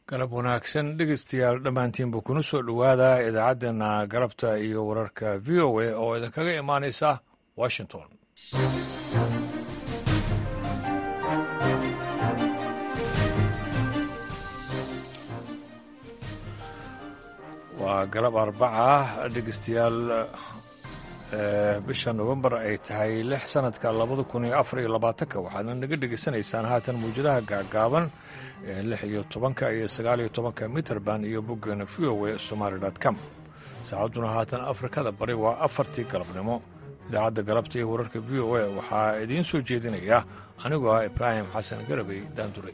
galab wanaagsan dhegeystayaal dhammaantiinba kuna soo dhowaada idaacaddeenna galabta iyo wararka v o a oo idinkaga imaanaysa washington waa galab arbaca dhegeystayaal bisha novembar ay tahay lix sanadka labada kun iyo afar iyo labaatanka waxaadna naga dhegeysanaysaan haatan mawjadaha gaagaaban ee lix iyo tobanka iyo sagaal iyo tobanka mitrband iyo boggeena v o a somaali com saacadduna haatan afrikada bari waa afartii galabnimo idaacadda galabta iyo wararka v o a waxaa idiin soo jeedinaya anigoo ah ibraahim xasan garabey daandure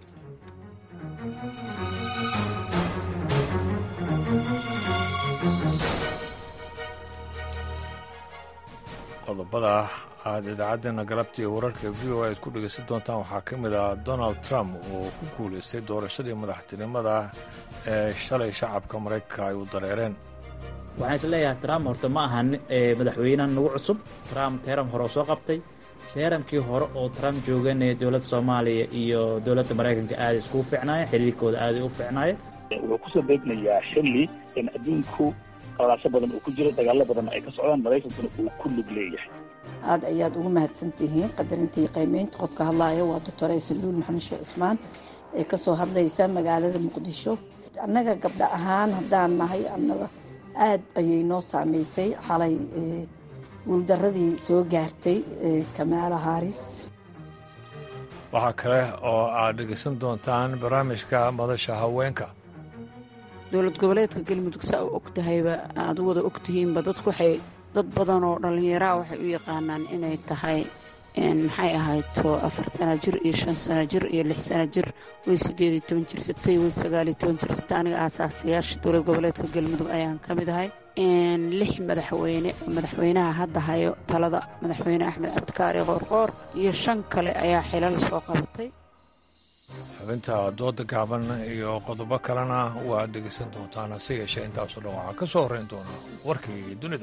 qodobada aad idaacaddeena galabta iyo wararka v o aad ku dhegaysan doontaan waxaa ka mid ah donald trump oo ku guulaystay doorashadii madaxtinimada ee shalay shacabka maraykanka ay u dareereen waxaan is leeyahay trump horta ma aha madaxweynehan nagu cusub trump teeram hore oo soo qabtay teeramkii hore oo trump joogan ee dowladda soomaaliya iyo dowladda maraykanka aaday iskugu fiicnaayeen xiriirkooda aaday u fiicnaayeen wuxuu kusoo beegmayaa xilli in adduunku qalaasho badan uu ku jiro dagaallo badan ay ka socdaan maraykankuna uu ku lug leeyahay aad ayaad ugu mahadsan tihiin qadarintii qiimeynta qofka hadlaaya waa doctor aysaluul maxamed sheekh cismaan ee ka soo hadlaysa magaalada muqdisho annaga gabdho ahaan haddaan nahay annaga aad ayay noo saameysay xalay guuldaradii soo gaartay kamaala haaris waxaa kale oo aad dhegaysan doontaan barnaamijka madasha haweenka dowlad goboleedka galmudug saa u og tahayba aad u wada og tihiinba dadku waxay dad badan oo dhallinyaraha waxay u yaqaanaan inay tahay maxay ahayto afar sana jir iyo shan sana jir iyo lix sana jir way siddeed iyo toban jirsatay way sagaal iyo toban jirsatay aniga aasaasayaasha dowlad goboleedka galmudug ayaan ka mid ahay lix madaxweyne madaxweynaha hadda hayo talada madaxweyne axmed cabdikaari qoorqoor iyo shan kale ayaa xilal soo qabatay xubinta dooda gaaban iyo qodobo kalena waad dhegaysan doontaan hase yeeshee intaasoo dhan waxaa ka soo horrayn doona warkii dunida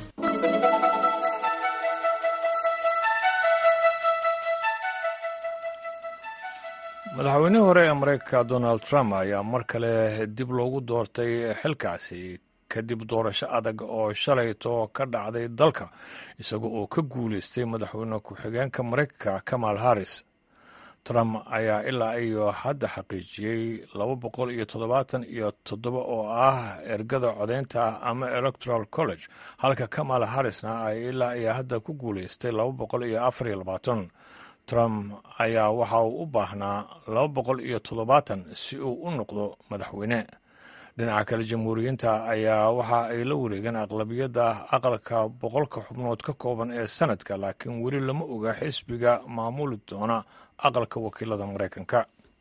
madaxweynihii hore ee maraykanka donald trump ayaa mar kale dib loogu doortay xilkaasi kadib doorasho adag oo shalayto ka dhacday dalka isaga oo ka guulaystay madaxweyne ku-xigeenka maraykanka kamal harris trump ayaa ilaa iyo hadda xaqiijiyey laba boqol iyo toddobaatan iyo toddoba oo ah ergada codaynta ama electoral college halka kamal harrisna ay ilaa iyo hadda ku guulaystay laba boqol iyo afar iyo labaatan trump ayaa waxa uu u baahnaa laba boqol iyo toddobaatan si uu u noqdo madaxweyne dhinaca kale jamhuuriyiinta ayaa waxa ay la wareegeen aqlabiyadda aqalka boqolka xubnood ka kooban ee sanadka laakiin weli lama oga xisbiga maamuli doona aqalka wakiilada maraykanka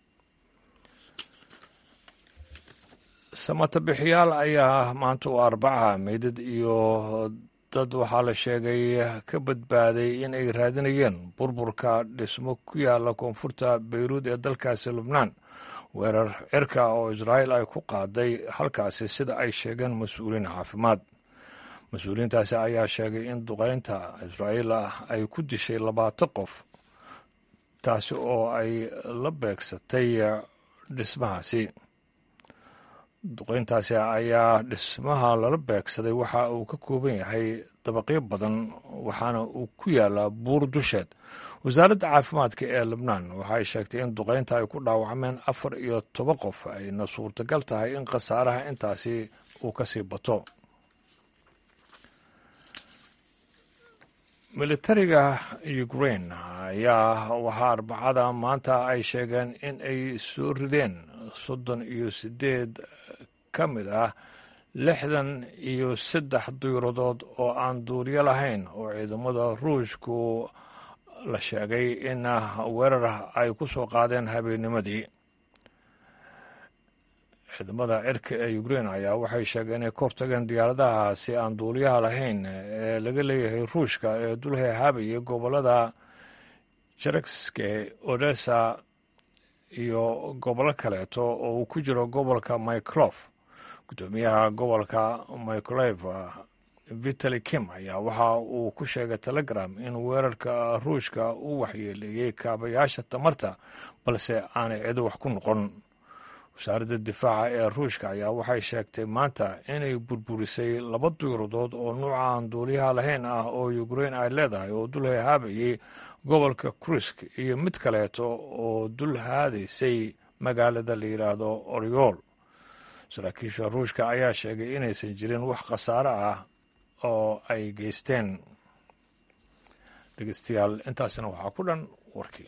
samatabixiyaal ayaa maanta u arbaca meydad iyo dad waxaa la sheegay ka badbaaday in ay raadinayeen burburka dhismo ku yaala koonfurta beyruud ee dalkaasi lubnaan weerar cirka oo israa'iil ay ku qaaday halkaasi sida ay sheegeen mas-uuliin caafimaad mas-uuliyiintaasi ayaa sheegay in duqeynta israa'iil ay ku dishay labaatan qof taasi oo ay la beegsatay dhismahaasi duqeyntaasi ayaa dhismaha lala beegsaday waxa uu ka kooban yahay dabaqyo badan waxaana uu ku yaalaa buur dusheed wasaaradda caafimaadka ee lebnaan waxay sheegtay in duqeynta ay ku dhaawacmeen afar iyo toban qof ayna suurtagal tahay in khasaaraha intaasi uu ka sii bato militariga ukrain ayaa waxaa arbacada maanta ay sheegeen in ay soo rideen soddon iyo siddeed ka mid ah lixdan iyo saddex diiradood oo aan duuriyo lahayn oo ciidamada ruushku la sheegay in weerar ay ku soo qaadeen habeennimadii ciidamada cirka ee ukrain ayaa waxay sheegeen inay ka hortageen diyaaradahaasi aan duuliyaha lahayn ee laga leeyahay ruushka ee dulhehaabaya gobollada jerekske odessa iyo gobollo kaleeto oo uu ku jiro gobolka myclof guddoomiyaha gobolka myclev vitali kim ayaa waxa uu ku sheegay telegram in weerarka ruushka uu waxyeeleeyey kaabayaasha tamarta balse aanay cido wax ku noqon wasaaradda difaaca ee ruushka ayaa waxay sheegtay maanta inay burburisay laba diiradood oo nuuca aan duuliyaha lahayn ah oo ukrein ay leedahay oo dul hahaabayay gobolka kruisk iyo mid kaleeto oo dul haadaysay magaalada la yidhaahdo oryool saraakiisha ruushka ayaa sheegay inaysan jirin wax khasaare ah oo ay geysteen dhegeystayaal intaasina waxaa ku dhan warkii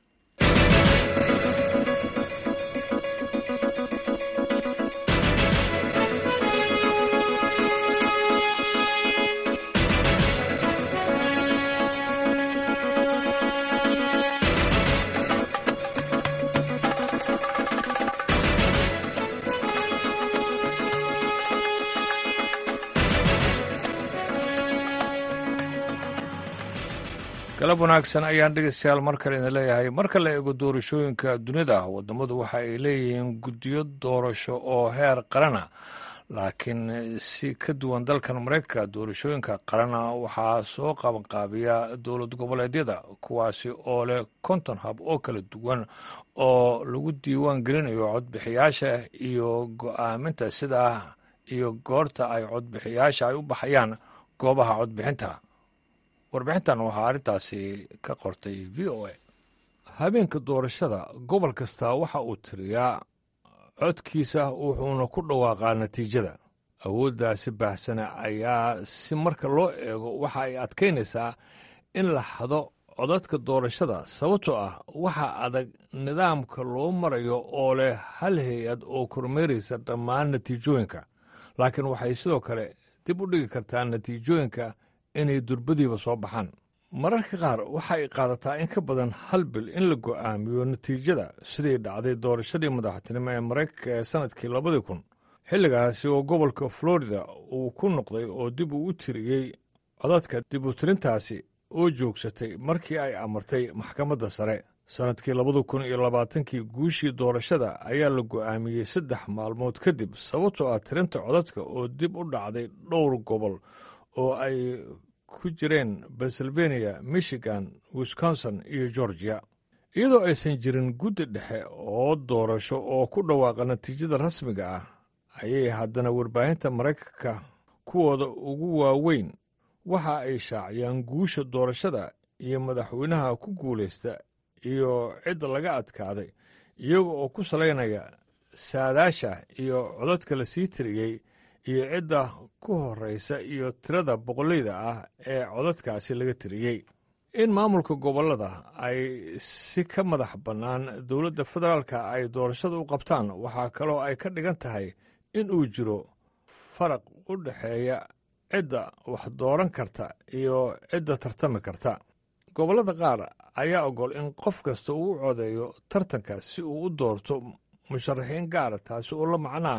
galab wanaagsan ayaan dhegeystayaal mar kale idin leeyahay marka la eego doorashooyinka dunida wadamadu waxa ay leeyihiin guddiyo doorasho oo heer qarana laakiin si ka duwan dalkan maraykanka doorashooyinka qarana waxaa soo qabanqaabiya dowlad goboleedyada kuwaasi oo leh konton hab oo kala duwan oo lagu diiwaan gelinayo codbixiyaasha iyo go-aaminta sidaa iyo goorta ay codbixiyaasha ay u baxayaan goobaha codbixinta warbixintan waxaa arrintaasi ka qortay v o a habeenka doorashada gobol kasta waxa uu tiriyaa codkiisa wuxuuna ku dhawaaqaa natiijada awooddaasi baahsana ayaa si marka loo eego waxa ay adkaynaysaa in la hado codadka doorashada sababtoo ah waxa adag nidaamka loo marayo oo leh hal hay-ad oo kormeeraysa dhammaan natiijooyinka laakiin waxay sidoo kale dib u dhigi kartaa natiijooyinka inay durbadiiba soo baxaan mararka qaar waxa ay qaadataa in ka badan hal bil in la go'aamiyo natiijada sidii dhacday doorashadii madaxtinimo ee maraykanka ee sannadkii labadii kun xilligaasi oo gobolka florida uu ku noqday oo dib uu u tiriyey codadka dib u tirintaasi oo joogsatay markii ay amartay maxkamadda sare sannadkii labada kun iyo labaatankii guushii doorashada ayaa la go'aamiyey saddex maalmood kadib sababtoo ah tirinta codadka oo dib u dhacday dhowr gobol oo ay ku jireen pennsylvania michigan wisconsin iyo georgia iyadoo aysan jirin guddi dhexe oo doorasho oo ku dhawaaqa natiijada rasmiga ah ayay haddana warbaahinta maraykanka kuwooda ugu waaweyn waxa ay shaaciyaan guusha doorashada iyo madaxweynaha ku guulaysta iyo cidda laga adkaaday iyaga oo ku salaynaya saadaasha iyo codadka la sii tiriyey iyo cidda ku horraysa iyo tirada boqolleyda ah ee codadkaasi laga tiriyey in maamulka gobollada ay si ka madax bannaan dowladda federaalka ay doorashada u qabtaan waxaa kaloo ay ka dhigan tahay in uu jiro faraq u dhexeeya cidda wax dooran karta iyo cidda tartami karta gobollada qaar ayaa ogol in qof kasta uu u codeeyo tartanka si uu u doorto musharaxiin gaara taasi oo la macnaa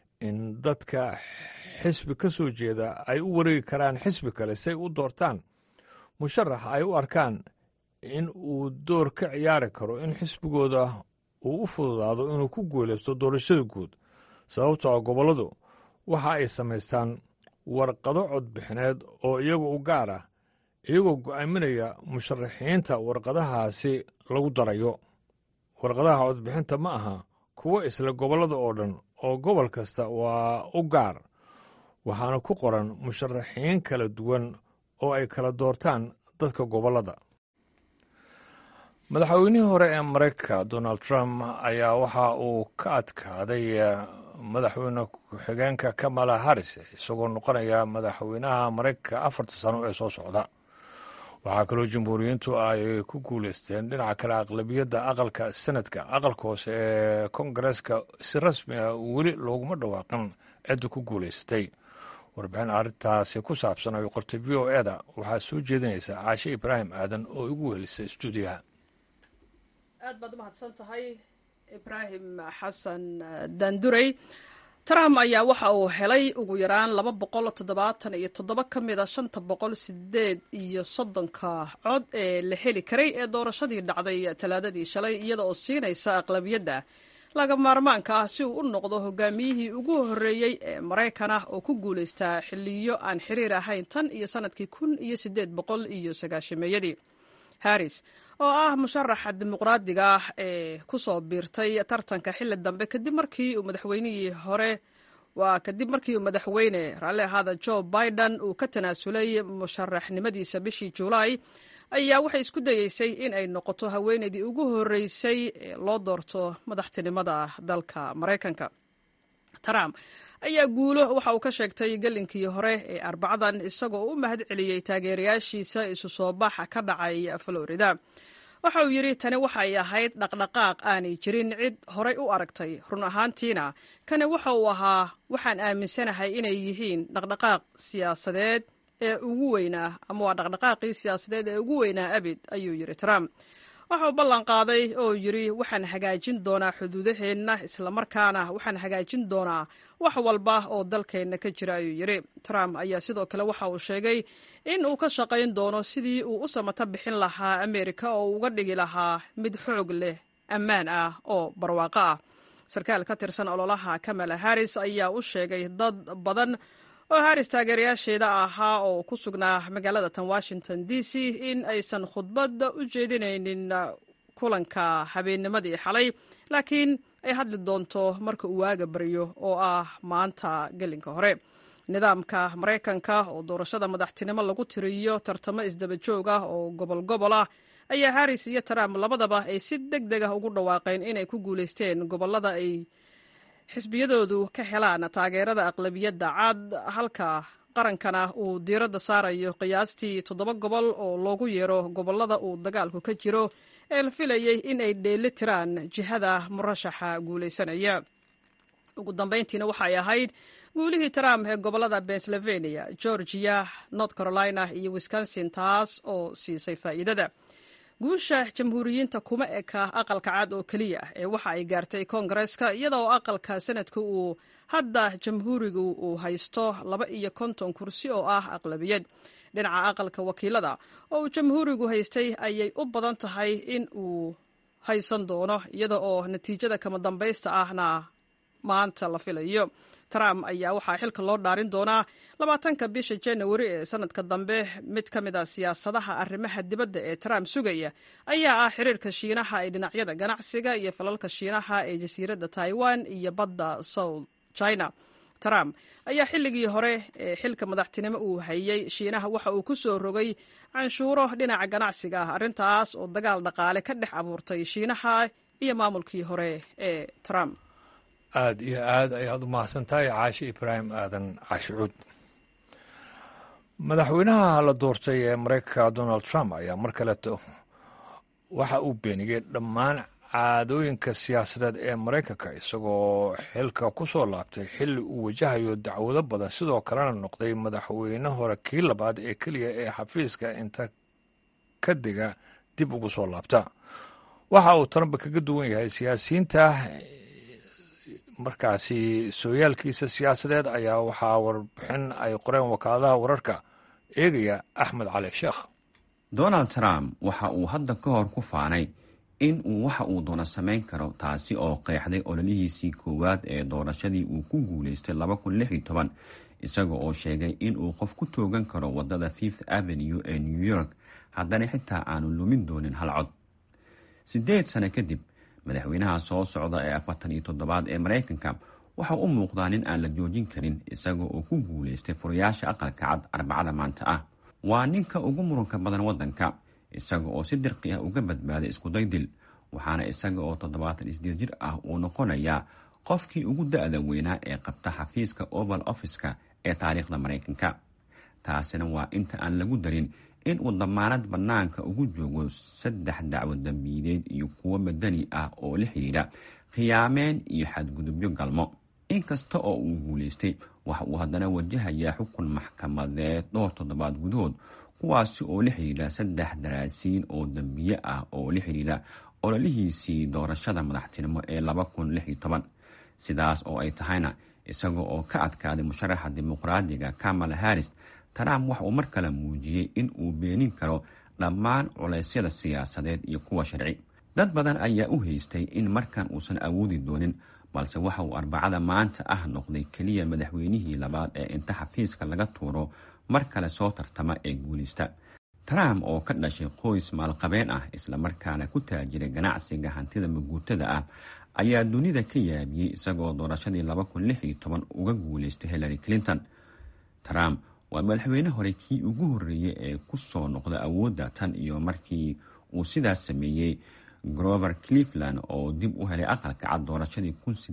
in dadka xisbi ka soo jeeda ay u wareegi karaan xisbi kale si ay u doortaan musharax ay u arkaan in uu door ka ciyaari karo in xisbigooda uu u fududaado inuu ku guulaysto doorashada guud sababtoo ah gobolladu waxa ay samaystaan warqado codbixineed oo iyaga u gaar ah iyagoo go'aaminaya musharaxiinta warqadahaasi lagu darayo warqadaha codbixinta ma aha kuwo isla gobollada oo dhan oo gobol kasta waa u gaar waxaana ku qoran musharaxiin kala duwan oo ay kala doortaan dadka gobollada madaxweynihii hore ee maraykanka donald trump ayaa waxa uu ka adkaaday madaxweyne ku-xigeenka kamala harris isagoo noqonaya madaxweynaha maraykanka afarta sano ee soo socda waxaa kaloo jamhuuriyiintu ay ku guuleysteen dhinaca kale aqlabiyadda aqalka senadka aqalka hoose ee kongareeska si rasmi ah weli looguma dhawaaqin cidda ku guulaysatay warbixin arrintaasi ku saabsan ay qortay v o eda waxaa soo jeedinaysa caashe ibraahim aadan oo igu welisay stuudiyaha aad baad umahadsan tahay ibraahim xasan daandurey trump ayaa waxa uu helay ugu yaraan laba boqol toddobaatan iyo toddoba ka mid a shanta boqol sideed iyo soddonka cod ee la heli karay ee doorashadii dhacday talaadadii shalay iyada oo siinaysa aqlabiyadda laga maarmaanka ah si uu u noqdo hogaamiyihii ugu horreeyey ee maraykan ah oo ku guulaystaa xiliyo aan xiriir ahayn tan iyo sanadkii kun iyo sideed boqol iyo sagaashameeyadii harris oo ah musharaxa dimuqraadiga ah ee ku soo biirtay tartanka xilli dambe kadib markii uu madaxweynihii hore waa kadib markii uu madaxweyne raalli ahaada joe biden uu ka tanaasulay musharaxnimadiisa bishii julaay ayaa waxay isku dayeysay in ay noqoto haweeneydii ugu horreysay ee loo doorto madaxtinimada dalka maraykanka trump ayaa guulo waxa uu ka sheegtay gelinkii hore ee arbacadan isagoo u mahad celiyey taageerayaashiisa isu soo bax ka dhacay florida waxa uu yidhi tani waxay ahayd dhaqdhaqaaq aanay jirin cid horay u aragtay run ahaantiina kani waxa uu ahaa waxaan aaminsanahay inay yihiin dhaqdhaqaaq siyaasadeed ee ugu weynaa ama waa dhaqdhaqaaqii siyaasadeed ee ugu weynaa abid ayuu yidhi trump waxa uu ballan qaaday oo yidhi waxaan hagaajin doonaa xuduudaheenna islamarkaana waxaan hagaajin doonaa wax walba oo dalkeenna ka jira ayuu yidhi trump ayaa sidoo kale waxa uu sheegay in uu ka shaqayn doono sidii uu u samato bixin lahaa ameerika oo uu uga dhigi lahaa mid xoog leh ammaan ah oo barwaaqo ah sarkaal ka tirsan ololaha kamala harris ayaa u sheegay dad badan oo haris taageerayaasheeda ahaa oo ku sugnaa magaalada tan washington d c in aysan khudbad u jeedinaynin kulanka habeennimadii xalay laakiin ay hadli doonto marka uu waaga baryo oo ah maanta gelinka hore nidaamka maraykanka oo doorashada madaxtinimo lagu tiriyo tartamo isdaba joog ah oo gobol gobol ah ayaa harris iyo trump labadaba ay si deg deg ah ugu dhawaaqeen inay ku guulaysteen gobolada ay xisbiyadoodu ka helaan taageerada aqlabiyadda cad halka qarankana uu diiradda saarayo qiyaastii toddoba gobol oo loogu yeero gobolada uu dagaalku ka jiro ee la filayey in ay dheeli tiraan jihada murashaxa guulaysanaya ugu dambayntiina waxay ahayd guulihii trump ee gobolada pennsylvania georgia north carolina iyo wisconsin taas oo siisay faa'iidada guusha jamhuuriyiinta kuma eka aqalka cad oo keliya ee waxa ay gaartay koongareeska iyada oo aqalka sanadka uu hadda jamhuurigu uu haysto laba iyo konton kursi oo ah aqlabiyad dhinaca aqalka wakiilada oo uu jamhuurigu haystay ayay u badan tahay in uu haysan doono iyada oo natiijada kama dambaysta ahna maanta la filayo trump ayaa waxaa xilka loo dhaarin doonaa labaatanka bisha janawari ee sanadka dambe mid ka mid a siyaasadaha arrimaha dibadda ee trump sugaya ayaa ah xiriirka shiinaha ee dhinacyada ganacsiga iyo falalka shiinaha ee jasiiradda taiwan iyo badda south china trump ayaa xilligii hore ee xilka madaxtinimo uu hayey shiinaha waxa uu ku soo rogay canshuuro dhinaca ganacsiga ah arrintaas oo dagaal dhaqaale ka dhex abuurtay shiinaha iyo maamulkii hore ee trump aada iyo aad ayaad u mahadsan tahay caashi ibraahim aadan caashi cuud madaxweynaha la doortay ee maraykanka donald trump ayaa mar kaleeto waxa uu beeniyey dhammaan caadooyinka siyaasadeed ee maraykanka isagoo xilka ku soo laabtay xilli uu wajahayo dacwado badan sidoo kalena noqday madaxweyne hore kii labaad ee keliya ee xafiiska inta ka diga dib ugu soo laabta waxa uu trump kaga duwan yahay siyaasiyiinta markaasi sooyaalkiisa siyaasadeed ayaa waxaa warbixin ay qoreen wakaaladaha wararka eegaya axmed cali sheekh donald trump waxa uu hadda ka hor ku faanay in uu waxa uu doono samayn karo taasi oo qeexday ololihiisii koowaad ee doorashadii uu ku guulaystay isaga oo sheegay in uu qof ku toogan karo wadada fifth avenue ee new york haddana xitaa aanu lumin doonin hal cod sideed sano kadib madaxweynaha soo socda ee afartan iyo toddobaad ee maraykanka waxa u muuqdaa nin aan la joojin karin isaga oo ku guulaystay furayaasha aqalka cad arbacada maanta ah waa ninka ugu muranka badan waddanka isaga oo si dirqi ah uga badbaaday iskuday dil waxaana isaga oo toddobaatan isdeed jir ah uu noqonayaa qofkii ugu da-da weynaa ee qabta xafiiska oval office-ka ee taariikhda maraykanka taasina waa inta aan lagu darin in uu damaanad bannaanka ugu joogo saddex dacwo dambiideed iyo kuwo madani ah oo la xidhiidha khiyaameen iyo xadgudubyo galmo inkasta oo uu guulaystay waxa uu haddana wajahayaa xukun maxkamadeed dhowr toddobaad gudahood kuwaasi oo la xidhiidha saddex daraasiin oo dambiye ah oo la xidhiidha ololihiisii doorashada madaxtinimo ee sidaas oo ay tahayna isaga oo ka adkaaday musharaxa dimuqraadiga kamala harris trump waxa uu mar kale muujiyey in uu beenin karo dhammaan culeysyada siyaasadeed iyo kuwa sharci dad badan ayaa u haystay in markan uusan awoodi doonin balse waxa uu arbacada maanta ah noqday keliya madaxweynihii labaad ee inta xafiiska laga tuuro mar kale soo tartama ee guulista trump oo ka dhashay qoys maalqabeen ah islamarkaana ku taajiray ganacsiga hantida maguutada ah ayaa dunida ka yaabiyey isagoo doorashadii uga guuleystay hillary clinton trump waa madaxweyne hore kii ugu horreeyey ee ku soo noqda awoodda tan iyo markii uu sidaas sameeyey grover cleveland oo dib u helay aqalka cad doorashadii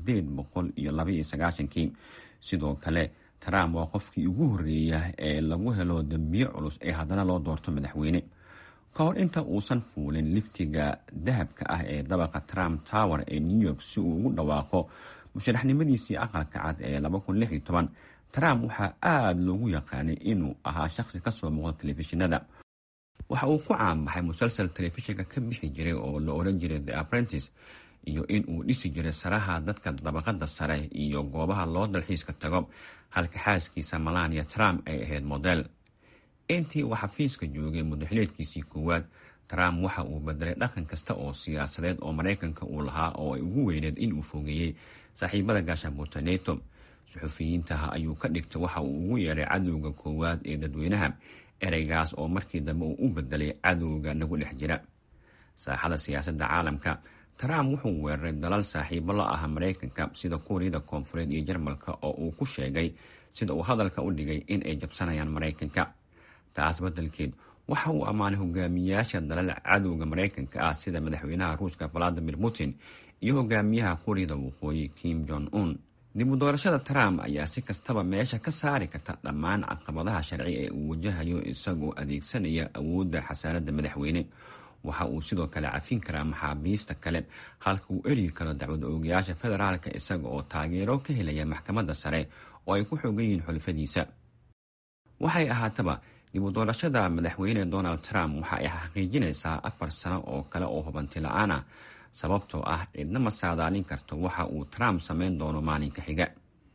kii sidoo kale trump waa qofkii ugu horreeya ee lagu helo dembiye culus ee haddana loo doorto madaxweyne ka hor inta uusan fuulin liftiga dahabka ah ee dabaqa trump tower ee new york si uu ugu dhawaaqo musharaxnimadiisii aqalka cad ee trump waxaa aada loogu yaqaanay inuu ahaa shaqsi kasoo muuqda telefishinada waxa uu ku caanbaxay musalsal telefishinka ka bixi jiray oo la oran jiray the apprentice iyo in uu dhisi jiray saraha dadka dabaqada sare iyo goobaha loo dalxiiska tago halka xaaskiisa malania trump ay ahayd model intii uu xafiiska joogay muddaxileedkiisii koowaad trump waxa uu bedelay dhaqan kasta oo siyaasadeed oo maraykanka uu lahaa oo ay ugu weyneed in uu fogeeyey saaxiibada gaashaanbuurta neto suxufiyiintaha ayuu ka dhigtay waxa uu ugu yeeray cadowga koowaad ee dadweynaha ereygaas oo markii dambe uu u bedelay cadowga nagu dhex jira saaxada siyaasadda caalamka trump wuxuu weeraray dalal saaxiibo la ah maraykanka sida kuuriyada koonfureed iyo jarmalka oo uu ku sheegay sida uu hadalka u dhigay in ay jabsanayaan maraykanka taas beddelkeed waxa uu ammaanay hogaamiyayaasha dalal cadowga maraykanka ah sida madaxweynaha ruushka valadimir putin iyo hogaamiyaha kuuriyada waqooyi kim jong un dib u doorashada trump ayaa si kastaba meesha ka saari karta dhammaan caqabadaha sharci ee uu wajahayo isagoo adeegsanaya awoodda xasaaradda madaxweyne waxa uu sidoo kale cafin karaa maxaabiista kale halka uu eryi karo dacwad oogayaasha federaalka isaga oo taageero ka helaya maxkamadda sare oo ay ku xoogan yihiin xulfadiisa waxay ahaataba dib u doorashada madaxweyne donald trump waxa ay xaqiijinaysaa afar sano oo kale oo hubanti la-aan ah sababtoo ah cidna ma saadaalin karto waxa uu trump samayn doono maalinka xiga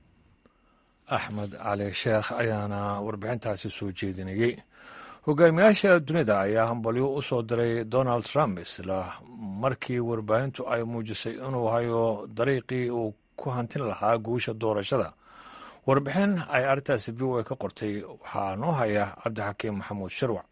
axmed cali sheekh ayaana warbixintaasi soo jeedinayey hogaamiyaasha dunida ayaa hambalyo u soo diray donald trump isla markii warbaahintu ay muujisay inuu hayo dariiqii uu ku hantin lahaa guusha doorashada warbixin ay arrintaasi v o a ka qortay waxaa noo haya cabdixakiim maxamuud sharwac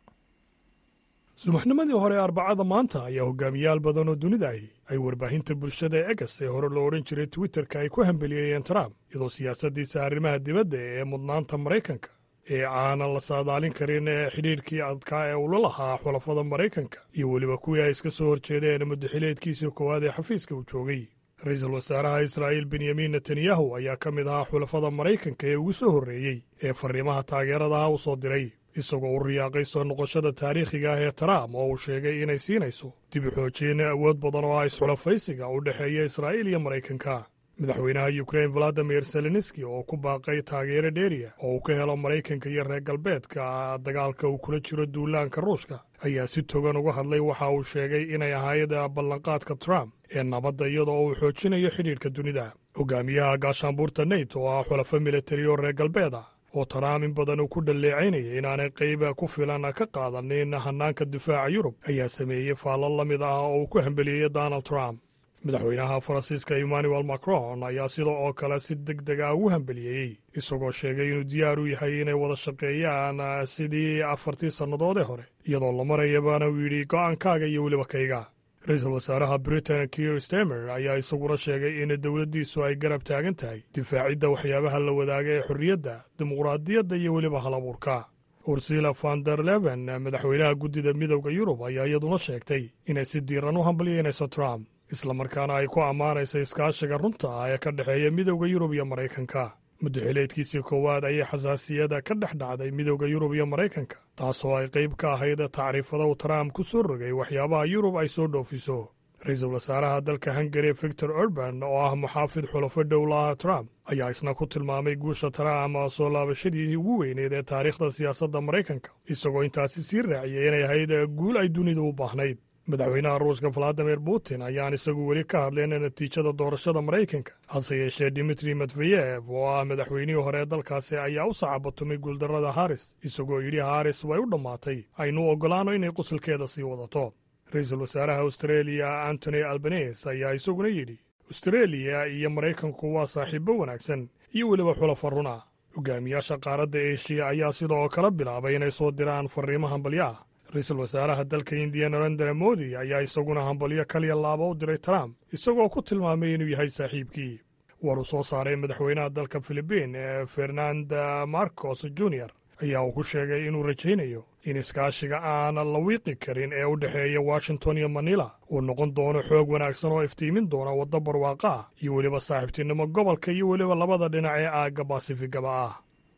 subaxnimadii hore arbacada maanta ayaa hogaamiyaal badan oo dunida ahi ay warbaahinta bulshada ee egas ee hore loo odhan jiray twitterka ay ku hambeliyeeyeen trump iyadoo siyaasaddiisa arrimaha dibadda ee mudnaanta maraykanka ee aanan la saadaalin karin ee xidhiidhkii adkaa ee ula lahaa xulafada maraykanka iyo weliba kuwii ay iska soo horjeedeen muddaxileedkiisii koowaad ee xafiiska uu joogay ra-iisul wasaaraha israa'iil benyamin netanyahu ayaa ka mid ahaa xulafada maraykanka ee ugu soo horreeyey ee farriimaha taageeradaha u soo diray isagoo u riyaaqay soo noqoshada taariikhiga ah ee trump oo uu sheegay inay siinayso dib u xoojiyeen awood badan oo ah isxulafaysiga u dhexeeya israa'iil iyo maraykanka madaxweynaha yukrain valadimir zelenski oo ku baaqay taageero dheeriya oo uu ka helo maraykanka iyo reer galbeedka dagaalka uu kula jiro duulaanka ruushka ayaa si togan uga hadlay waxa uu sheegay inay ahayd ballanqaadka trump ee nabadda iyada oo uu xoojinayo xidhiidhka dunida hogaamiyaha gaashaanbuurta neyt oo ah xulafo militari oo reer galbeed ah oo trump in badan uu ku dhalleecaynaya inaanay qayba ku filan ka qaadanin hannaanka difaaca yurub ayaa sameeyey faallo la mid ah oo uu ku hambeliyey donald trump madaxweynaha faransiiska emmanuel macron ayaa sida oo kale si deg deg ah ugu hambeliyeeyey isagoo sheegay inuu diyaar u yahay inay wada shaqeeyaan sidii afartii sannadoodee hore iyadoo la marayabana uu yidhi go'aankaaga iyo weliba kayga ra-iisul wasaaraha britain kier stemer ayaa isaguna sheegay in dowladdiisu ay garab taagan tahay difaacidda waxyaabaha la wadaaga ee xorriyadda dimuqraadiyadda iyo weliba halabuurka ursila van der leven madaxweynaha guddida midowda yurub ayaa iyaduna sheegtay inay si diiran u hambalyeynayso trump islamarkaana ay ku ammaanayso iskaashiga runta ah ee ka dhexeeya midowda yurub iyo maraykanka muddaxileedkiisii koowaad ayay xasaasiyada ka dhex dhacday midowda yurub iyo maraykanka taasoo ay qayb ka ahayd tacriifada uu trump ku soo rogay waxyaabaha yurub ay soo dhoofiso ra-iisul wasaaraha dalka hungari victor urban oo ah muxaafid xulafo dhowlaha trump ayaa isna ku tilmaamay guusha trump soo laabashadii ugu weyneed ee taariikhda siyaasadda maraykanka isagoo intaasi sii raaciyay inay ahayd guul ay dunidu u baahnayd madaxweynaha ruushka valadimir putin ayaan isagu weli ka hadleen natiijada doorashada maraykanka hase yeeshee dimitri medveyev oo ah madaxweynihii hore ee dalkaasi ayaa u sacabatumay guuldarrada haris isagoo yidhi haris way u dhammaatay aynu oggolaano inay qusulkeeda sii wadato ra-iisul wasaaraha austreeliya antony albanes ayaa isaguna yidhi austreeliya iyo maraykanku waa saaxiibbo wanaagsan iyo weliba xulafa runa hogaamiyaasha qaaradda eshiya ayaa sidoo kale bilaabay inay soo diraan farriimo hambalyo ah ra-iisul wasaaraha dalka indiya narendra modi ayaa isaguna hambalyo kaliya laaba u diray trump isagoo ku tilmaamay inuu yahay saaxiibkii war uu soo saaray madaxweynaha dalka filibiin ee fernanda marcos junior ayaa uu ku sheegay inuu rajaynayo in iskaashiga aanan la wiiqi karin ee u dhexeeya washington iyo manila uu noqon doono xoog wanaagsan oo iftiimin doona waddo barwaaqo ah iyo weliba saaxiibtinimo gobolka iyo weliba labada dhinac ee aagga basifigaba ah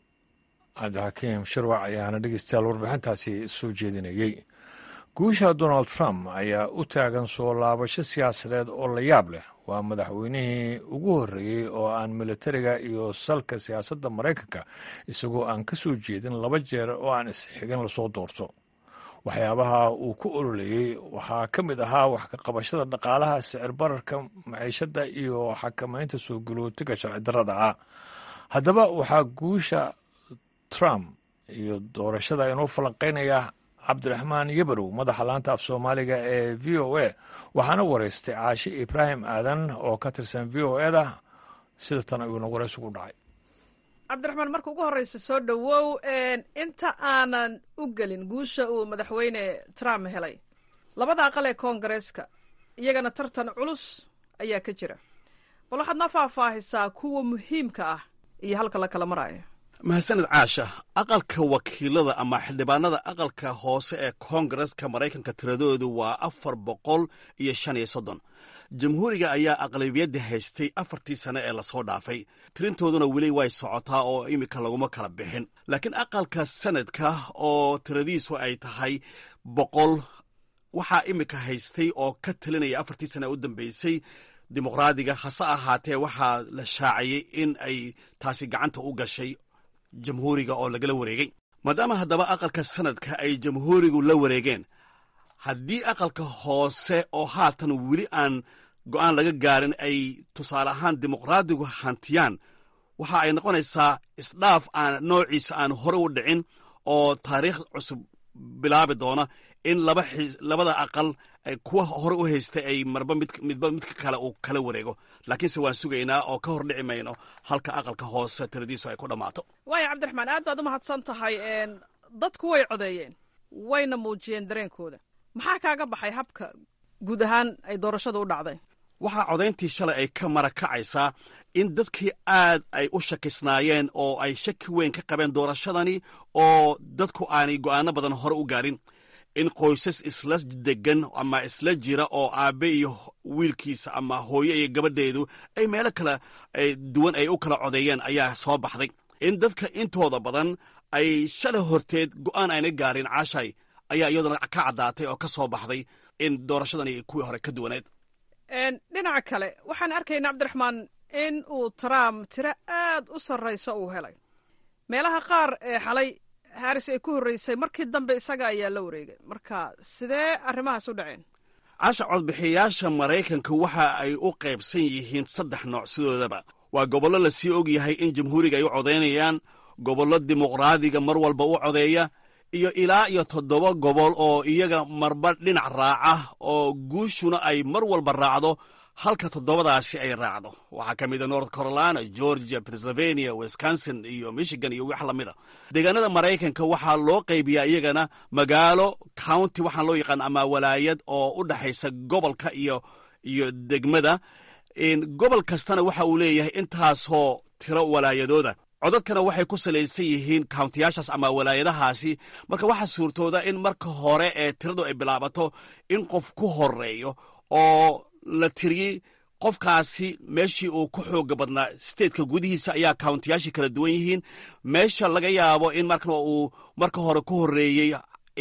cabdixakiim shirwac ayaana dhegeystayaal warbixintaasi soo jeedinayey guusha donald trump ayaa u taagan soo laabasho siyaasadeed oo la yaab leh waa madaxweynihii ugu horreeyey oo aan militariga iyo salka siyaasadda maraykanka isagoo aan ka soo jeedin laba jeer oo aan isxigin lasoo doorto waxyaabaha uu ku ololeeyey waxaa ka mid ahaa wax ka qabashada dhaqaalaha sicir bararka maciishadda iyo xakamaynta soo galootiga sharci darrada ah haddaba waxaa guusha trump iyo doorashada inuu falanqaynaya cabdiraxmaan yabarow madaxa laanta af soomaaliga ee v o a waxaana wareystay caashi ibraahim aadan oo ka tirsan v o eda sida tan ayuuna wareys ugu dhacay cabdiraxmaan marka ugu horreysa soo dhowow inta aanan u gelin guusha uu madaxweyne trump helay labada aqal ee koongareeska iyagana tartan culus ayaa ka jira bal waxaad noo faahfaahisaa kuwa muhiimka ah iyo halka la kala maraayo mahadsanid caasha aqalka wakiilada ama xildhibaanada aqalka hoose ee koongareska maraykanka tiradoodu waa afar boqol iyo shan iyo soddon jamhuuriga ayaa aqlabiyadda haystay afartii sane ee lasoo dhaafay tirintooduna weli way socotaa oo iminka laguma kala bixin laakiin aqalka sanadka oo tiradiisu ay tahay boqol waxaa iminka haystay oo ka talinaya afartii sane ee u dambeysay dimuqraadiga hase ahaatee waxaa la shaaciyey in ay taasi gacanta u gashay jamhuuriga oo lagala wareegay maadaama haddaba aqalka sanadka ay jamhuurigu la wareegeen haddii aqalka hoose oo haatan weli aan go'aan laga gaarin ay tusaale ahaan dimuqraadigu hantiyaan waxa ay noqonaysaa isdhaaf aan noociisa aan hore u dhicin oo taariikh cusub bilaabi doona in labada aqal kuwa hore u haystay ay marba midba midka kale uu kala wareego laakiinse waan sugaynaa oo ka hor dhici mayno halka aqalka hoose tiradiisu ay ku dhammaato waaya cabdiraxmaan aad baad u mahadsan tahay dadku way codeeyeen wayna muujiyeen dareenkooda maxaa kaaga baxay habka guud ahaan ay doorashada u dhacday waxaa codayntii shalay ay ka mara kacaysaa in dadkii aad ay u shakisnaayeen oo ay shaki weyn ka qabeen doorashadani oo dadku aanay go'aano badan hore u gaarin in qoysas isla degan ama isla jira oo aabbe iyo wiilkiisa ama hooyo iyo gabadheedu ay meelo kala duwan ay u kala codeeyeen ayaa soo baxday in dadka intooda badan ay shalay horteed go'aan ayna gaarin caashay ayaa iyaduna ka caddaatay oo ka soo baxday in doorashadani kuwii hore ka duwaneed dhinaca kale waxaan arkaynaa cabdiraxmaan in uu trump tiro aad u sarrayso uu helay meelaha qaar ee xalay haris ay ku horreysay markii dambe isaga ayaa la wareegay marka sidee arrimahaas u dhaceen casha codbixiyayaasha maraykanka waxa ay u qaybsan yihiin saddex nooc sidoodaba waa gobollo lasii og yahay in jamhuuriga ay u codaynayaan gobollo dimuqraadiga mar walba u codeeya iyo ilaa iyo toddoba gobol oo iyaga marba dhinac raaca oo guushuna ay mar walba raacdo halka toddobadaasi ay raacdo waxaa ka mid a north carolina georgia pennsylvania wisconsin iyo michigan iyo wax lamida deegaanada maraykanka waxaa loo qaybiyaa iyagana magaalo county waxaan loo yaqaan ama walaayad oo u dhexaysa gobolka iyo iyo degmada gobol kastana waxa uu leeyahay intaasoo tiro walaayadooda codadkana waxay ku salaysan yihiin kauntiyaashaas ama walaayadahaasi marka waxaa suurtooda in marka hore ee tiradu ay bilaabato in qof ku horeeyo oo la tiriyey qofkaasi meeshii uu ku xooga badnaa statetka gudihiisa ayaa kauntiyaashii kala duwan yihiin meesha laga yaabo in markan uu marka hore ku horeeyey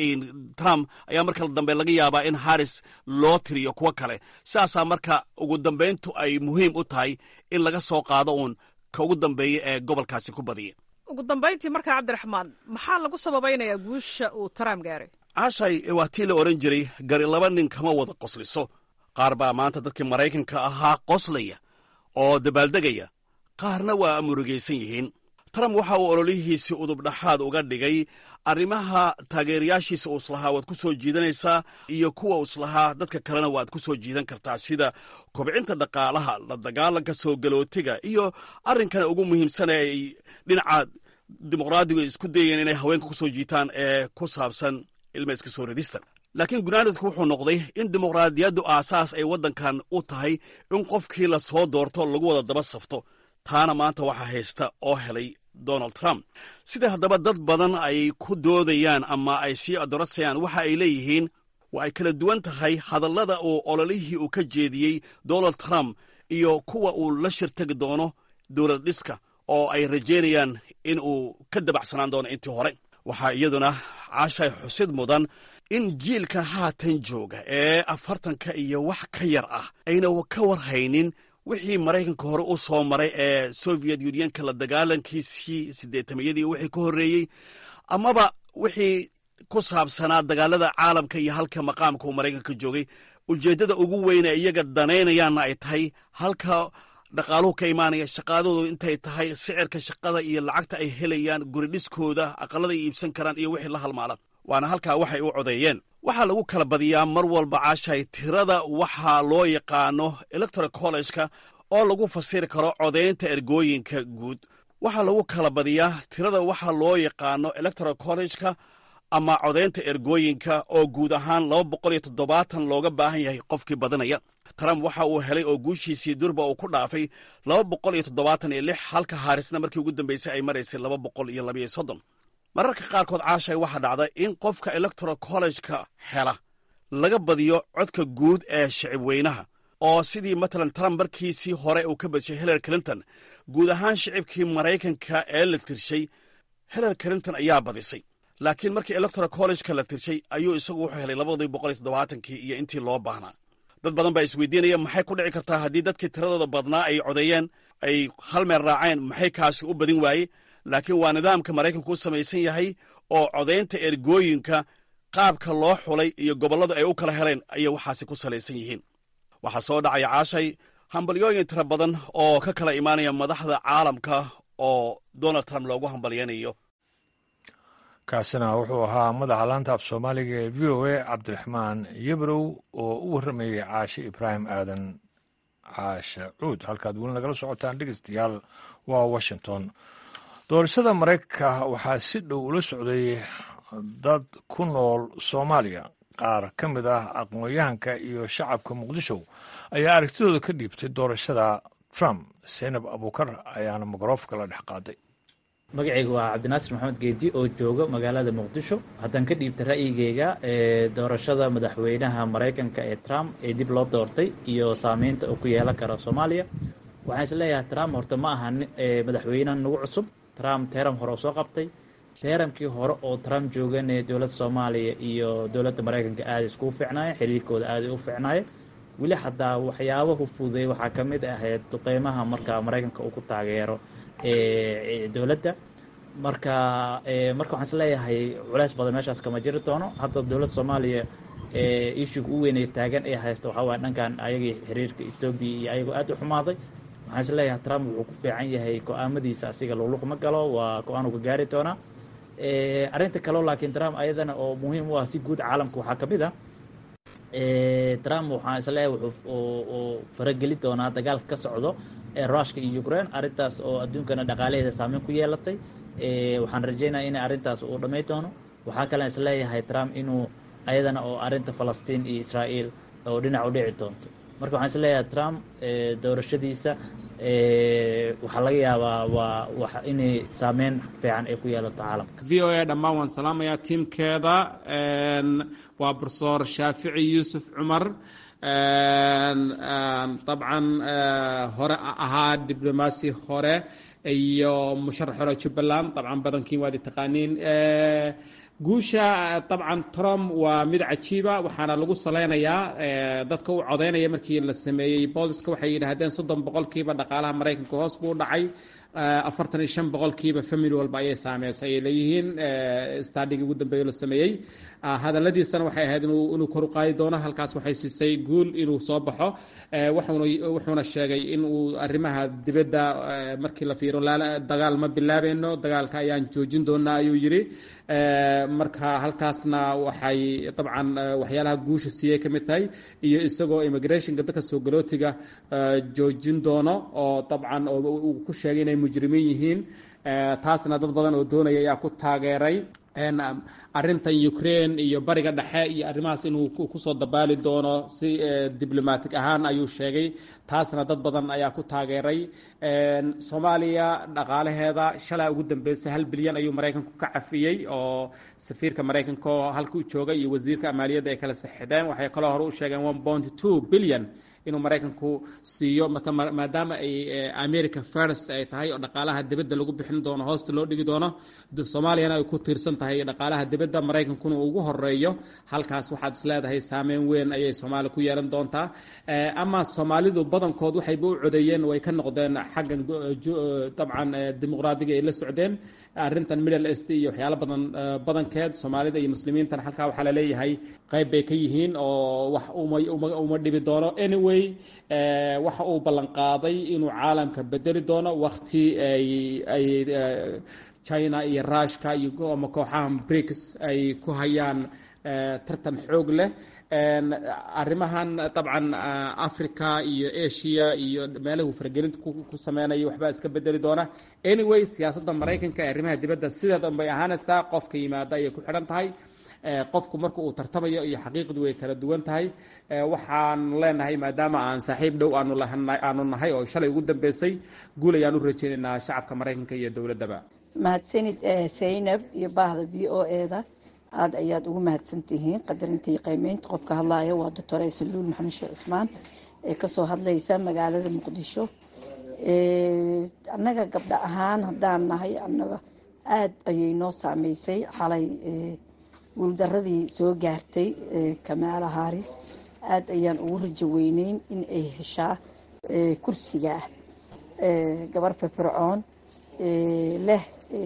trump ayaa marka dambe laga yaabaa in haris loo tiriyo kuwo kale sidaasaa marka ugu dambayntu ay muhiim u tahay in laga soo qaado uun ka ugu dambeeya ee gobolkaasi ku badiya ugu dambayntii markaa cabdiraxmaan maxaa lagu sababaynayaa guusha uu trump gaaray caashay waa tii la odhan jiray gari laba nin kama wada qosliso qaar baa maanta dadkii maraykanka ahaa qoslaya oo dabaaldegaya qaarna waa murugaysan yihiin trump waxa uu ololihiisii udubdhaxaad uga dhigay arrimaha taageerayaashiisa uu islahaa waad ku soo jiidanaysaa iyo kuwa uu islahaa dadka kalena waad ku soo jiidan kartaa sida kobcinta dhaqaalaha la dagaalanka soo galootiga iyo arrinkana ugu muhiimsan ee dhinaca dimuqraadigu ay isku dayeen inay haweenka ku soo jiitaan ee ku saabsan ilma iska soo ridista laakiin gunaanadku wuxuu noqday in dimuqraadiyaddu aasaas ay waddankan u tahay in qofkii la soo doorto lagu wada daba safto taana maanta waxaa haysta oo helay donald trump sida haddaba dad badan ay ku doodayaan ama ay sii adorasayaan waxa ay leeyihiin waa ay kala duwan tahay hadallada uu ololihii uu ka jeediyey donald trump iyo kuwa uu la shirtagi doono dowlad dhiska oo ay rajaynayaan in uu ka dabacsanaan doono intii hore waxaa iyaduna caashay xusid mudan in jiilka haatan jooga ee afartanka iyo wax ka yar ah ayna ka warhaynin wixii maraykanka hore u soo maray ee soviet unionka la dagaalankiisii siddeetamayadii wixii ka horreeyey amaba wixii ku saabsanaa dagaalada caalamka iyo halka maqaamka uu maraykanka joogay ujeeddada ugu weyne iyaga danaynayaanna ay tahay halka dhaqaaluhu ka imaanaya shaqaadoodu intay tahay sicirka shaqada iyo lacagta ay helayaan guridhiskooda aqallada ay iibsan karaan iyo wixii la halmaala waana halkaa waxay u codeeyeen waxaa lagu kala badiyaa mar walba caashay tirada waxaa loo yaqaano electoral college-ka oo lagu fasiri karo codaynta ergooyinka guud waxaa lagu kala badiyaa tirada waxaa loo yaqaano electoral college-ka ama codaynta ergooyinka oo guud ahaan laba boqol iyo toddobaatan looga baahan yahay qofkii badanaya trump waxa uu helay oo guushiisii durba uu ku dhaafay laba boqol iyo toddobaatan iyo lix halka haarisna markii ugu dambeysay ay maraysay laba boqol iyo labayo soddon mararka qaarkood caashay waxaa dhacda in qofka electoral college-ka hela laga badiyo codka guud ee shicib weynaha oo sidii matalan trump markiisii hore uu ka badishay hillary clinton guud ahaan shicibkii maraykanka ee la tirshay hillary clinton ayaa badisay laakiin markii electoral college-ka la tirshay ayuu isagu wuxuu helay labadii boqol iyo toddobaatankii iyo intii loo baahnaa dad badan baa isweydiinaya maxay ku dhici kartaa haddii dadkii tiradooda badnaa ay codeeyeen ay hal meel raaceen maxay kaasi u badin waaye laakiin waa nidaamka maraykanku u samaysan yahay oo codaynta ergooyinka qaabka loo xulay iyo gobolladu ay u kala heleen ayay waxaasi ku salaysan yihiin waxaa soo dhacaya caashay hambalyooyin tira badan oo ka kala imaanaya madaxda caalamka oo donald trump loogu hambalyanayo kaasina wuxuu ahaa madaxa laanta af soomaaliga ee v o a cabdiraxmaan yebrow oo u warramayey caashe ibraahim aadan caashe cuud halkaad weli nagala socotaan dhegeystayaal waa washington doorashada maraykanka waxaa si dhow ula socday dad ku nool soomaaliya qaar ka mid ah aqoon-yahanka iyo shacabka muqdisho ayaa aragtidooda ka dhiibtay doorashada trump seynab abuukar ayaana mikroofka la dhex qaaday magacayga waa cabdinaasir maxamed geedi oo jooga magaalada muqdisho haddaan ka dhiibta ra'yigeyga ee doorashada madaxweynaha maraykanka ee trump ee dib loo doortay iyo saameynta uu ku yeelan karo soomaaliya waxaan is leeyahay trump horta ma aha madaxweyne nagu cusub trump teeram hore oo soo qabtay teeramkii hore oo trump joogane dowladda soomaaliya iyo dowladda maraykanka aada iskugu fiicnaayeen xiriirkooda aaday u fiicnaayeen weli xataa waxyaabahu fududay waxaa ka mid ahayd duqeymaha marka maraykanka uu ku taageero dowladda marka marka waxaan is leeyahay culeys badan meeshaas kama jiri doono hadda dowladda soomaaliya issuga u weynay taagan ee haysta waxaa waaya dhankan ayagii xiriirka etoobiya iyo ayagoo aad u xumaaday waxaan is leeyahay trump wuxuu ku fiican yahay go-aamadiisa asiga luqluq ma galo waa go-aan uu ka gaari doonaa arrinta kaleo laakiin trump ayadana oo muhiim u ah si guud caalamka waxaa ka mid ah trump waxaan is leeyahay wuxuu farageli doonaa dagaalka ka socdo ee rushka iyo ukraine arrintaas oo adduunkana dhaqaalaheeda saameyn ku yeelatay waxaan rajeynaya in arrintaas uu dhamay doono waxaa kalen is leeyahay trump inuu ayadana oo arrinta falastiin iyo israa'iil oo dhinac u dhici doonto marka waxaan is leeyahay trump doorashadiisa waxaa laga yaabaa waa inay saameyn fiican ay ku yeelato caalamka v o a dhammaan waan salaamayaa tiimkeeda waa profesor shaafici yuusuf cumar dabcan hore ahaa diblomaasi hore iyo musharax hore jubbaland dabcan badankiin waad taqaaniin guusha dabcan trump waa mid cajiiba waxaana lagu salaynayaa dadka u codaynaya markii la sameeyey booliska waxay yidhaahdeen soddon boqolkiiba dhaqaalaha maraykanka hoos buu dhacay afartan iyo shan boqolkiiba family walba ayay saameysay ay leeyihiin stadhigii ugu dambeeyo la sameeyey hadaladiisana waxay ahayd inuu kor u qaadi doono halkaas waxay siisay guul inuu soo baxo wuxuuna sheegay in uu arrimaha dibadda markii la fiiro dagaal ma bilaabeyno dagaalka ayaan joojin doonaa ayuu yidhi marka halkaasna waxay dabcan waxyaalaha guusha siiyey ka mid tahay iyo isagoo immigrationka dadka soo galootiga joojin doono oo dabcan uu ku sheegay inay mujrimiin yihiin taasna dad badan oo doonaya ayaa ku taageeray arintan ukraine iyo bariga dhexe iyo arrimahaas inuu kusoo dabaali doono si diblomatic ahaan ayuu sheegay taasna dad badan ayaa ku taageeray soomaaliya dhaqaalaheeda shalay ugu dambeysay hal bilyan ayuu maraykanku ka cafiyey oo safiirka maraykanka oo halka u jooga iyo wasiirka maaliyadda ay kala saxideen waxay kaloo hore u sheegeen one point two billion inuu maraykanku siiyo marka maadaama ay america first ay tahay oo dhaqaalaha dibadda lagu bixin doono hoosta loo dhigi doono soomaaliyana ay ku tiirsan tahay dhaqaalaha dibadda maraykankuna ugu horeeyo halkaas waxaad is leedahay saameyn weyn ayay soomaaliya ku yeelan doontaa ama soomaalidu badankood waxayba u codeeyeen way ka noqdeen xaggan dabcan dimuqraadiga ay la socdeen arrintan middle east iyo waxyaalo badan badankeed soomaalida iyo muslimiintana halkaa waxaa laleeyahay qayb bay ka yihiin oo wax uma dhibi doono anyway waxa uu ballan qaaday inuu caalamka bedeli doono wakti ay china iyo rushka iyo ama kooxaha brics ay ku hayaan tartan xoog leh arrimahan dabcan africa iyo asia iyo meelahu faragelinta ku sameynaya waxbaa iska bedeli doona anyway siyaasadda maraykanka ee arrimaha dibadda sideedan bay ahaanaysaa qofka yimaada ayay ku xidhan tahay qofku marka uu tartamayo iyo xaqiiqdu way kala duwan tahay waxaan leenahay maadaama aan saaxiib dhow aanu nahay oo shalay ugu dambeysay guul ayaan u rajeynaynaa shacabka maraykanka iyo dowladdaba mahadsanid saynab iyo baahda v o eda aada ayaad ugu mahadsan tihiin qadarinta iyo qiimeynta qofka hadlaaya waa doctor aysaluul maxamed sheekh cismaan ee kasoo hadlaysa magaalada muqdisho annaga gabdho ahaan haddaan nahay annaga aada ayay noo saameysay xalay guuldaradii soo gaartay kamaala haris aada ayaan ugu rajo weyneyn in ay heshaa kursiga ah gabar firfircoon leh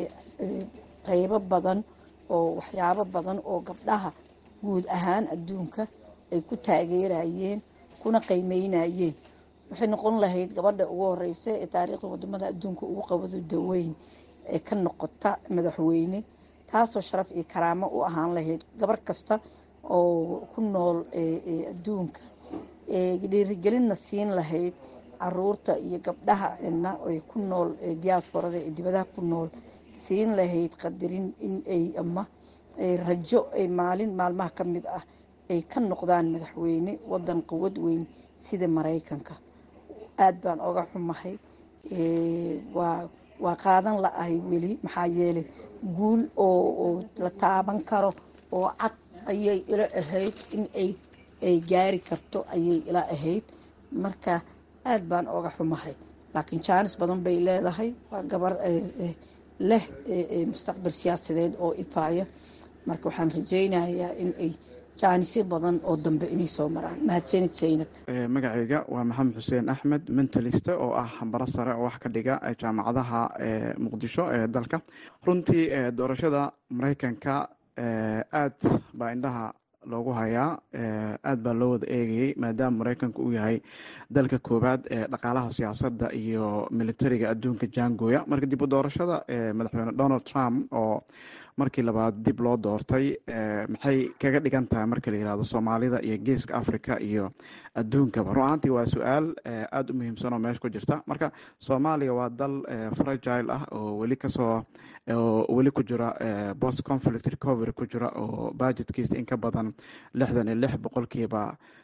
qeybo badan oo waxyaabo badan oo gabdhaha guud ahaan adduunka ay ku taageerayeen kuna qiimeynayeen waxay noqon lahayd gabadha ugu horeysa ee taariikhda wadamada adduunka ugu qabado daweyn ee ka noqota madaxweyne taasoo sharaf iyo karaamo u ahaan lahayd gabar kasta oo ku nool adduunka dhiirigelinna siin lahayd caruurta iyo gabdhaha na ay ku nool diasporada ee dibadaha ku nool siin lahayd qadarin in ay ama rajo ay maalin maalmaha ka mid ah ay ka noqdaan madaxweyne wadan quwad weyn sida maraykanka aada baan oga xumahay waa waa qaadan la-ahay weli maxaa yeelay guul oo la taaban karo oo cad ayay ila ahayd in ay ay gaari karto ayay ila ahayd marka aada baan oga xumahay laakiin jaanis badan bay leedahay waa gabar leh mustaqbal siyaasadeed oo ifaaya marka waxaan rajaynayaa in ay jaanisyo badan oo dambe inay soo maraan mahadsanid saynab magacayga waa maxamed xuseen axmed mentaliste oo ah hambaro sare oo wax ka dhiga jaamacadaha muqdisho ee dalka runtii doorashada maraykanka aad baa indhaha loogu hayaa aad baa loo wada eegayay maadaama maraykanka uu yahay dalka koowaad ee dhaqaalaha siyaasadda iyo militariga adduunka jaangooya marka dib u doorashada madaxweyne donald trump oo markii labaad dib loo doortay maxay kaga dhigan tahay marka la yirahdo soomaalida iyo geeska africa iyo adduunkaba run ahaantii waa su-aal aada u muhiimsan oo meesha ku jirta marka soomaaliya waa dal fragile ah oo weli kasoo oo weli ku jira post conflict recovery ku jira oo budgetkiisa in ka badan lixdan iyo lix boqolkiiba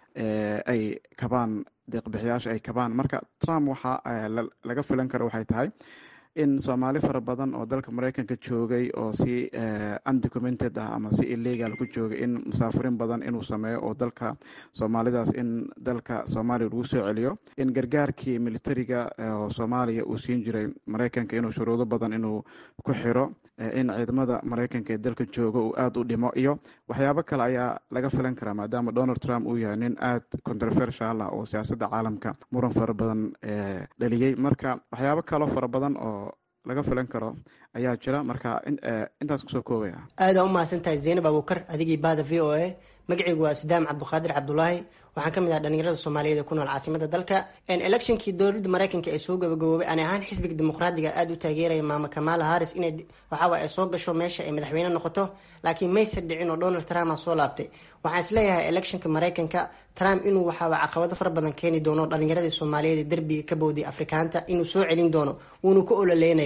ay kabaan deeqbixiyaasha ay kabaan marka trump waxa laga filan karo waxay tahay in soomaali fara badan oo dalka maraykanka joogay oo si undocumented ah ama si illegal ku joogay in musaafirin badan inuu sameeyo oo dalka soomaalidaas in dalka soomaaliya lagu soo celiyo in gargaarkii militariga oo soomaaliya uu siin jiray maraykanka inuu shuruudo badan inuu ku xiro in ciidamada maraykanka ee dalka jooga uu aada u dhimo iyo waxyaabo kale ayaa laga filan karaa maadaama donald trump uu yahay nin aada controversial ah oo siyaasadda caalamka muran fara badan dhaliyey marka waxyaabo kaloo fara badan oo laga filan karo ayaa jira marka intaas kusoo koobaya aada u mahadsantahay zaynab abuukar adigii baada v o a magacaygu waa sudaam cabduqaadir cabdulaahi waxaan ka mid ah dhalinyarada soomaaliyeed ee ku nool caasimada dalka electionkii dowladda maraykanka ee soo gabagaboobay ani ahaan xisbiga dimuqraadiga aada u taageeraya maama kamaala haris inay waxaawaa ay soo gasho meesha ay madaxweyne noqoto laakiin mayse dhicin oo donald trump a soo laabtay waxaan isleeyahay electionka maraykanka trump inuu waxaawaa caqabado fara badan keeni doono dhalinyaradii soomaaliyeed ee derbiga ka bowday afrikaanta inuu soo celin doono wuuna ku ololeynaya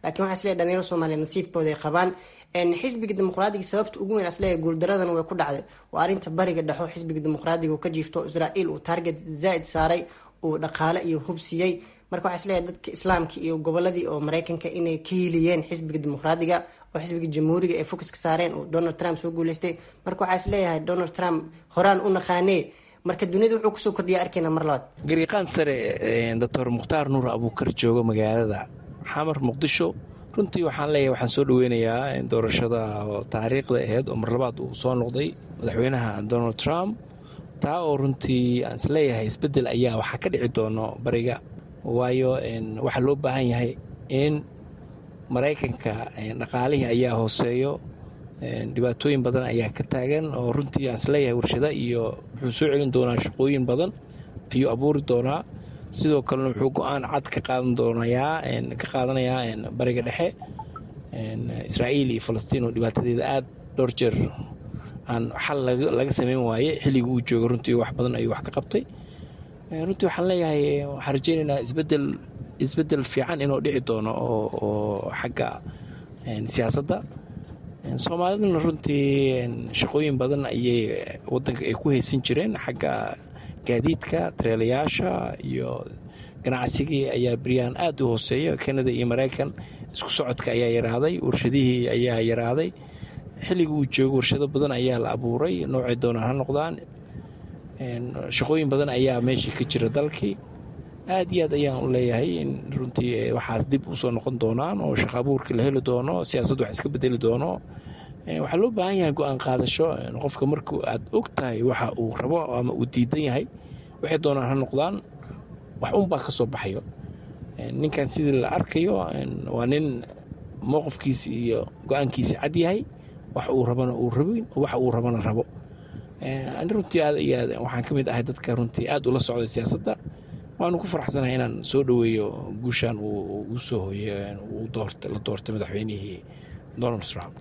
laakiin waxaa isleeyahay dhalinyaro soomaaliyeed nasiibkooda ay qabaan xisbiga dimuqraadiga sababta ugu weyn asleeyahay guuldaradan way ku dhacday waa arrinta bariga dhexo xisbiga dimuqraadiga uu ka jiifto israa'iil uu target zaa'id saaray uu dhaqaale iyo hub siiyey marka waxaa isleeyahay dadka islaamka iyo goboladii oo mareykanka inay ka hiliyeen xisbiga dimuqraadiga oo xisbiga jamhuuriga ay focuska saareen uu donald trump soo guuleystay marka waxaa isleeyahay donald trump horaan u naqaanee marka dunida wuxuu kusoo kordhiya arkeyna mar labaad gariiqaan sare doctor mukhtaar nuur abuukar jooga magaalada xamar muqdisho runtii waxaan leeyahay waxaan soo dhaweynayaa doorashada oo taariikhda aheyd oo mar labaad uu soo noqday madaxweynaha donald trump taa oo runtii aan isleeyahay isbeddel ayaa waxaa ka dhici doono bariga waayo waxaa loo baahan yahay in maraykanka dhaqaalihii ayaa hooseeyo dhibaatooyin badan ayaa ka taagan oo runtii aan isleeyahay warshada iyo wuxuu soo celin doonaa shaqooyin badan ayuu abuuri doonaa sidoo kalena wuxuu go-aan cad ka qaadan doonayaa ka qaadanayaa bariga dhexe israa'iil iyo falastiin oo dhibaatadeeda aada dhowr jeer aan xal laga sameyn waaye xilliga uu joogo runtii wax badan ayuu wax ka qabtay runtii waxaan leeyahay waxaan rajeynaynaa isbedel isbeddel fiican inuu dhici doono oo xagga siyaasadda soomaaliduna runtii shaqooyin badan ayay wadanka ay ku haysan jireen xagga gaadiidka tareelayaasha iyo ganacsigii ayaa beryaan aada u hooseeya kanada iyo maraykan isku socodka ayaa yaraaday warshadihii ayaa yaraaday xilliga uu joogo warshado badan ayaa la abuuray noocay doonaan ha noqdaan shaqooyin badan ayaa meeshii ka jira dalkii aad iyo aad ayaan u leeyahay in runtii waxaas dib usoo noqon doonaan oo shaqo abuurkii la heli doono siyaasaddu wax iska bedeli doono waxaa loo baahan yahay go-aan qaadasho qofka marku aad og tahay waxa uu rabo ama uu diidan yahay waxay doonaan ha noqdaan wax unbaa ka soo baxayo ninkan sidii la arkayo waa nin mowqifkiisi iyo go-aankiisi cad yahay wax uu rabana uu rabin waxa uu rabana rabo ani runtii aad iyo aad waxaan ka mid ahay dadka runtii aad ula socday siyaasadda waanu ku faraxsanahay inaan soo dhoweeyo guushan uu u soo hooyey la doortay madaxweynihii donald trump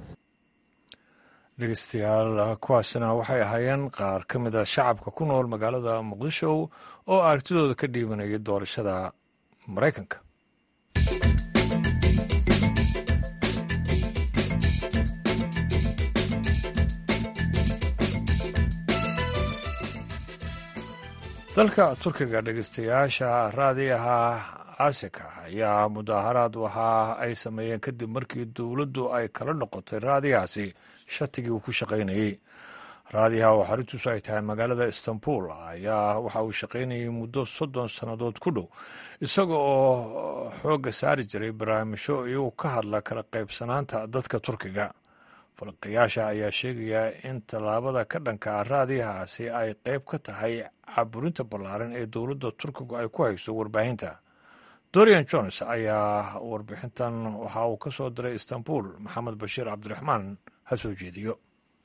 dhegeystayaal kuwaasina waxay ahaayeen qaar ka mid a shacabka ku nool magaalada muqdisho oo aragtidooda ka dhiibanayay doorashada maraykanka dalka turkiga dhegeystayaasha raadiyaha asika ayaa mudaaharaad waxa ay sameeyeen kadib markii dowladdu ay kala noqotay raadiyahaasi shatigii uu ku shaqaynayey raadiyaha oo xaruntiisu ay tahay magaalada istanbul ayaa waxa uu shaqaynayay muddo soddon sannadood ku dhow isaga oo xoogga saari jiray barnaamijyo iyagu ka hadla kala qaybsanaanta dadka turkiga falqiyaasha ayaa sheegaya in tallaabada ka dhanka raadiyahaasi ay qayb ka tahay caburinta ballaaran ee dowladda turkigu ay ku hayso warbaahinta dorian jones ayaa warbixintan waxa uu ka soo diray istanbul maxamed bashiir cabdiraxmaan ha soo jeediyo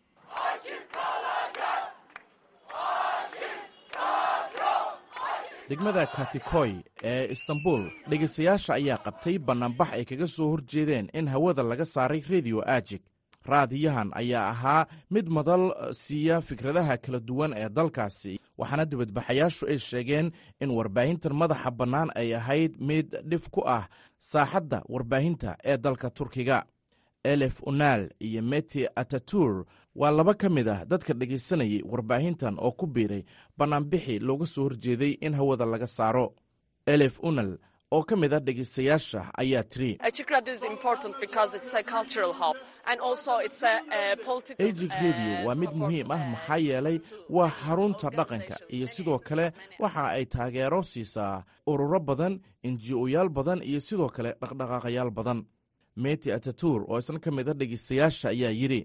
degmada katikoy ee istanbul dhegaystayaasha ayaa qabtay bannaanbax ay kaga soo horjeedeen in hawada laga saaray rediyo ajig raadiyahan ayaa ahaa mid madal siiya fikradaha kala duwan ee dalkaasi waxaana dibadbaxayaashu ay sheegeen in warbaahintan madaxa bannaan ay ahayd mid dhif ku ah saaxadda warbaahinta ee dalka turkiga elef unaal iyo meti atatur waa laba ka mid ah dadka dhegaysanayay warbaahintan oo ku biiray bannaanbixi looga soo horjeeday in hawada laga saaro elef unal oo ka mid a dhegaystayaasha ayaa tiri ejig rediyo waa mid muhiim ah maxaa yeelay waa xarunta dhaqanka iyo sidoo kale waxa ay taageero siisaa ururo badan enji-oyaal badan iyo sidoo kale dhaqdhaqaaqayaal badan meti atatur oo isna ka mid a dhegaystayaasha ayaa yidhi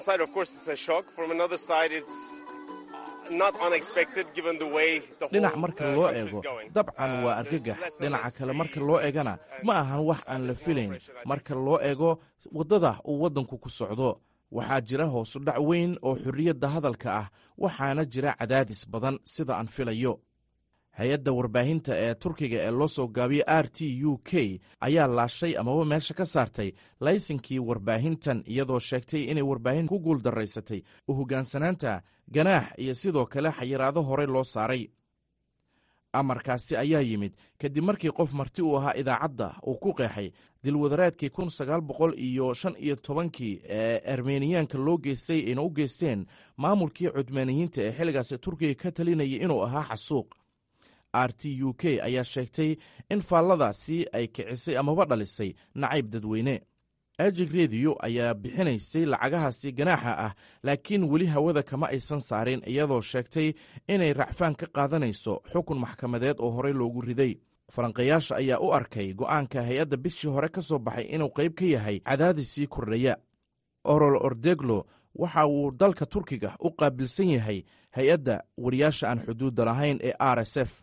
dhinac marka loo eego dabcan waa argagax dhinaca kale marka loo eegana ma ahan wax aan la filayn marka loo eego waddada uu waddanku ku socdo waxaa jira hoosu dhac weyn oo xorriyadda hadalka ah waxaana jira cadaadis badan sida aan filayo hay-adda warbaahinta ee turkiga ee loo soo gaabiyey r t u k ayaa laashay amaba meesha ka saartay laysinkii warbaahintan iyadoo sheegtay inay warbaahin ku guul daraysatay u hoggaansanaanta ganaax iyo sidoo kale xayiraado horey loo saaray amarkaasi ayaa yimid kadib markii qof marti uu ahaa idaacadda uu ku qeexay dilwadareedkii kun sagaal boqol iyo shan iyo tobankii ee armeniyaanka loo geystay ayna u geysteen maamulkii cudmaaniyiinta ee xilligaasi turkiga ka talinayay inuu ahaa xasuuq r t u k ayaa sheegtay in faalladaasi ay kicisay amaba dhalisay nacayb dadweyne ajig rediyo ayaa bixinaysay lacagahaasi ganaaxa ah laakiin weli hawada kama aysan saarin iyadoo sheegtay inay racfaan ka qaadanayso xukun maxkamadeed oo horey loogu riday falanqayaasha ayaa u arkay go'aanka hay-adda bishii hore ka soo baxay inuu qayb ka yahay cadaadisii kordhaya orol ordeglo waxa uu dalka turkiga u qaabilsan yahay hay-adda wariyaasha aan xuduudda lahayn ee r s f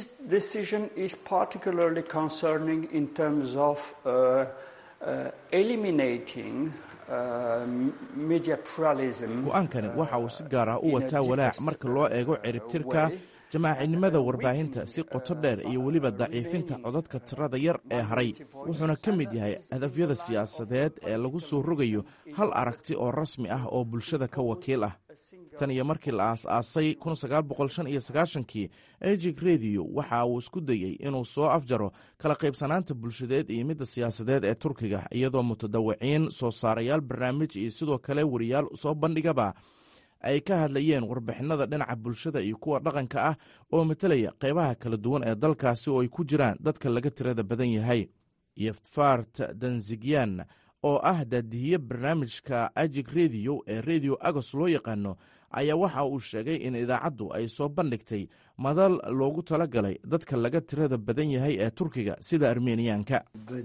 go-aankani waxa uu si gaar ah u wataa walaac marka loo eego ciribtirka jamaacinimada warbaahinta si qoto dheer iyo weliba daciifinta codadka tirada yar ee haray wuxuuna ka mid yahay hadafyada siyaasadeed ee lagu soo rogayo hal aragti oo rasmi ah oo bulshada ka wakiil ah tan iyo markii la aas-aasay kii ejig rediyo waxa uu isku dayey inuu soo afjaro kala qaybsanaanta bulshadeed iyo midda siyaasadeed ee turkiga iyadoo mutadawiciin soo saarayaal barnaamij iyo sidoo kale wariyaal soo bandhigaba ay ka hadlayeen warbixinada dhinaca bulshada iyo kuwa dhaqanka ah oo matelaya qeybaha kala duwan ee dalkaasi oo ay ku jiraan dadka laga tirada badan yahay yeftfart danzigyan oo ah daadihiye barnaamijka ajig rediyo ee redio agos loo yaqaano ayaa waxa uu sheegay in idaacaddu ay soo bandhigtay madal loogu talagalay dadka laga tirada badan yahay ee turkiga sida armeniyaanka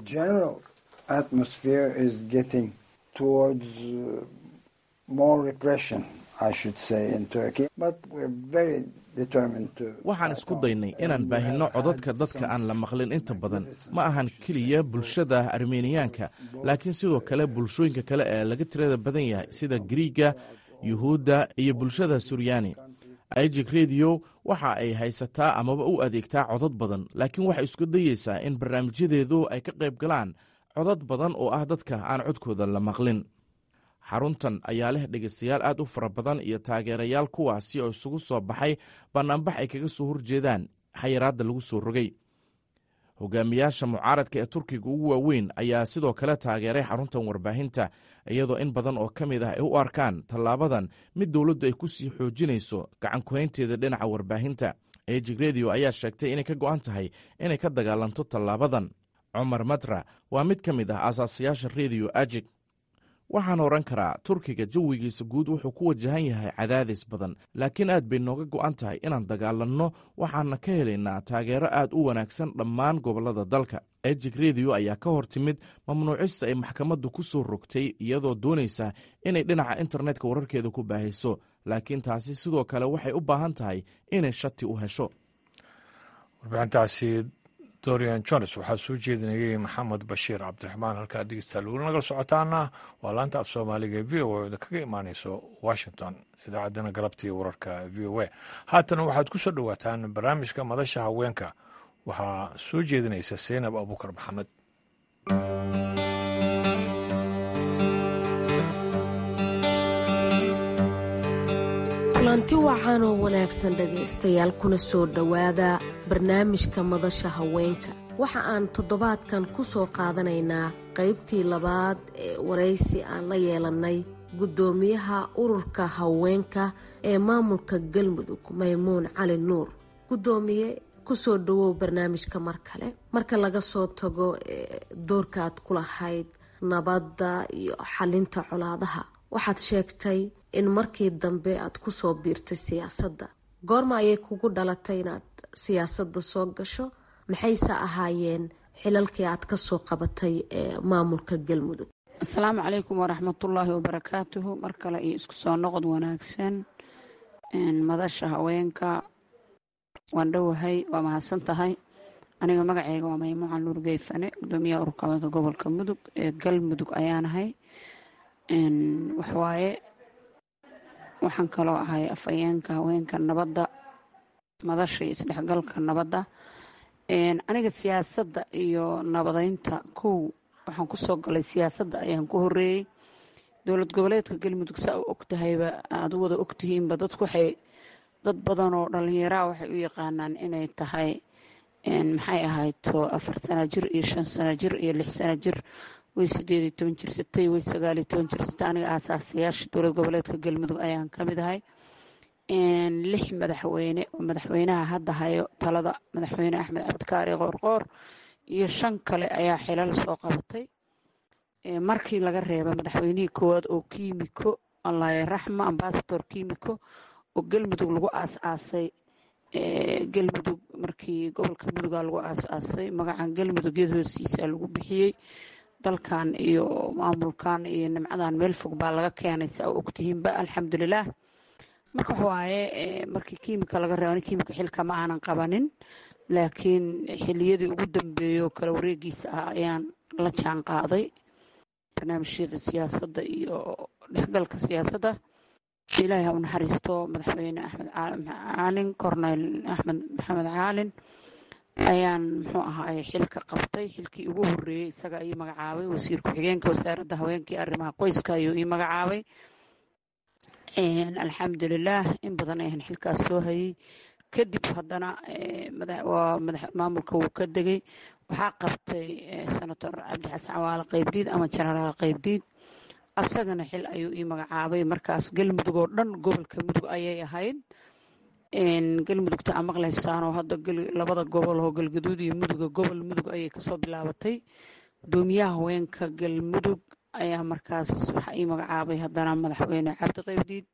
waxaan isku daynay inaan baahinno codadka dadka aan la maqlin inta badan ma ahan keliya bulshada armeniyaanka laakiin sidoo kale bulshooyinka kale ee laga tirada badan yahay sida griiga yuhuudda iyo bulshada suryani ijig rediyo waxa ay haysataa amaba u adeegtaa codad badan laakiin waxay isku dayeysaa in barnaamijyadeedu ay ka qayb galaan codad badan oo ah dadka aan codkooda la maqlin xaruntan ayaa leh dhegeystayaal aad u fara badan iyo taageerayaal kuwaasi oo isugu soo baxay bannaanbax ay kaga soo horjeedaan xayiraadda lagu soo rogay hogaamiyaasha mucaaradka ee turkiga ugu waaweyn ayaa sidoo kale taageeray xaruntan warbaahinta iyadoo in badan oo ka mid ah ay u arkaan tallaabadan mid dowladdu ay ku sii xoojinayso gacankuhaynteeda dhinaca warbaahinta ejig rediyo ayaa sheegtay inay ka go'an tahay inay ka dagaalanto tallaabadan cumar matra waa mid ka mid ah aasaasayaasha rediyo ajig waxaan oran karaa turkiga jawigiisa guud wuxuu ku wajahan yahay cadaadis badan laakiin aad bay nooga go'an tahay inaan dagaalanno waxaana ka helaynaa taageero aad u wanaagsan dhammaan gobollada dalka ejig rediyo ayaa ka hor timid mamnuucista ay maxkamaddu ku soo rogtay iyadoo doonaysa inay dhinaca internetka wararkeeda ku baahiso laakiin taasi sidoo kale waxay u baahan tahay inay shati u hesho dorian jones waxaa soo jeedinayey maxamed bashiir cabdiraxmaan halkaa dhegeystayaal weli nagala socotaana waa laanta af soomaaliga v o a da kaga imaaneyso washington idaacaddana galabtii wararka v o a haatana waxaad ku soo dhowaataan barnaamijka madasha haweenka waxaa soo jeedinaysa seynab abuukar maxamed kulanti wacan oo wanaagsan dhegaystayaal kuna soo dhowaada barnaamijka madasha haweenka waxa aan toddobaadkan ku soo qaadanaynaa qaybtii labaad ee waraysi aan la yeelannay guddoomiyaha ururka haweenka ee maamulka galmudug maymuun cali nuur guddoomiye kusoo dhawow barnaamijka mar kale marka laga soo tago doorka aad ku lahayd nabadda iyo xalinta colaadaha waxaad sheegtay in markii dambe aad kusoo biirtay siyaasadda goorma ayay kugu dhalatay inaad siyaasadda soo gasho maxayse ahaayeen xilalkii aad kasoo qabatay ee maamulka galmudug asalaamu calaykum waraxmatullaahi wabarakaatuhu mar kale iyo isku soo noqod wanaagsan madasha haweenka waan dhowahay waa mahadsan tahay aniga magaceyga waa maymuucan nuur geefane gudoomiyaha ururka haweenka gobolka mudug ee galmudug ayaanahay waxwaaye waxaan kaloo ahay afhayeenka haweenka nabadda madasha iyo isdhexgalka nabadda aniga siyaasadda iyo nabadeynta kow waxaan kusoo galay siyaasadda ayaan ku horeeyey dowlad goboleedka galmudug saa u ogtahayba aad u wada ogtihiinba dadku waxay dad badan oo dhallinyaraa waxay u yaqaanaan inay tahay maxay ahayto afar sana jir iyo shan sana jir iyo lix sana jir way sideed iyo toban jirsatay way sagaal iyo toban jirsatay aniga aasaasayaasha dowlad goboleedka galmudug ayaan ka mid ahay lix madaxweyne oo madaxweynaha hadda hayo talada madaxweyne axmed cabdikaari qoorqoor iyo shan kale ayaa xilal soo qabatay markii laga reeba madaxweynihii koowaad oo kiimiko allaye raxma ambasador kiimiko oo galmudug lagu aas-aasay galmudug markii gobolka muduga lagu aas-aasay magacan galmudug yad hoosiisa lagu bixiyey dalkan iyo maamulkan iyo nimcadan meel fog baa laga keenay saa u ogtihiinba alxamdulilaah marka waxawaaye markii kiimika laga reeba kiimika xilka ma aanan qabanin laakiin xiliyadii ugu dambeeyo kala wareegiisa ah ayaan la jaan qaaday barnaamijyada siyaasadda iyo dhexgalka siyaasadda ilaahay ha u naxariisto madaxweyne axmed caalin corneyl axmed maxamed caalin ayaan muxuu ahaay xilka qabtay xilkii ugu horeeyey isaga ii magacaabay wasiir ku-xigeenka wasaaradda haweenkii arrimaha qoyska ayuu ii magacaabay alxamdulilaah in badan ayaan xilkaas soo hayay kadib haddana maamulka wuu ka degay waxaa qabtay senator cabdi xasan cawaale qaybdiid ama jenaraal qaybdiid asagana xil ayuu ii magacaabay markaas galmudug oo dhan gobolka mudug ayay ahayd galmudugta aa maqlaysaanoo hadda labada gobol oo galgaduud iyo muduga gobol mudug ayay kasoo bilaabatay gudoomiyaha haweenka galmudug ayaa markaas waxaa ii magacaabay haddana madaxweyne cabdi qaybdiid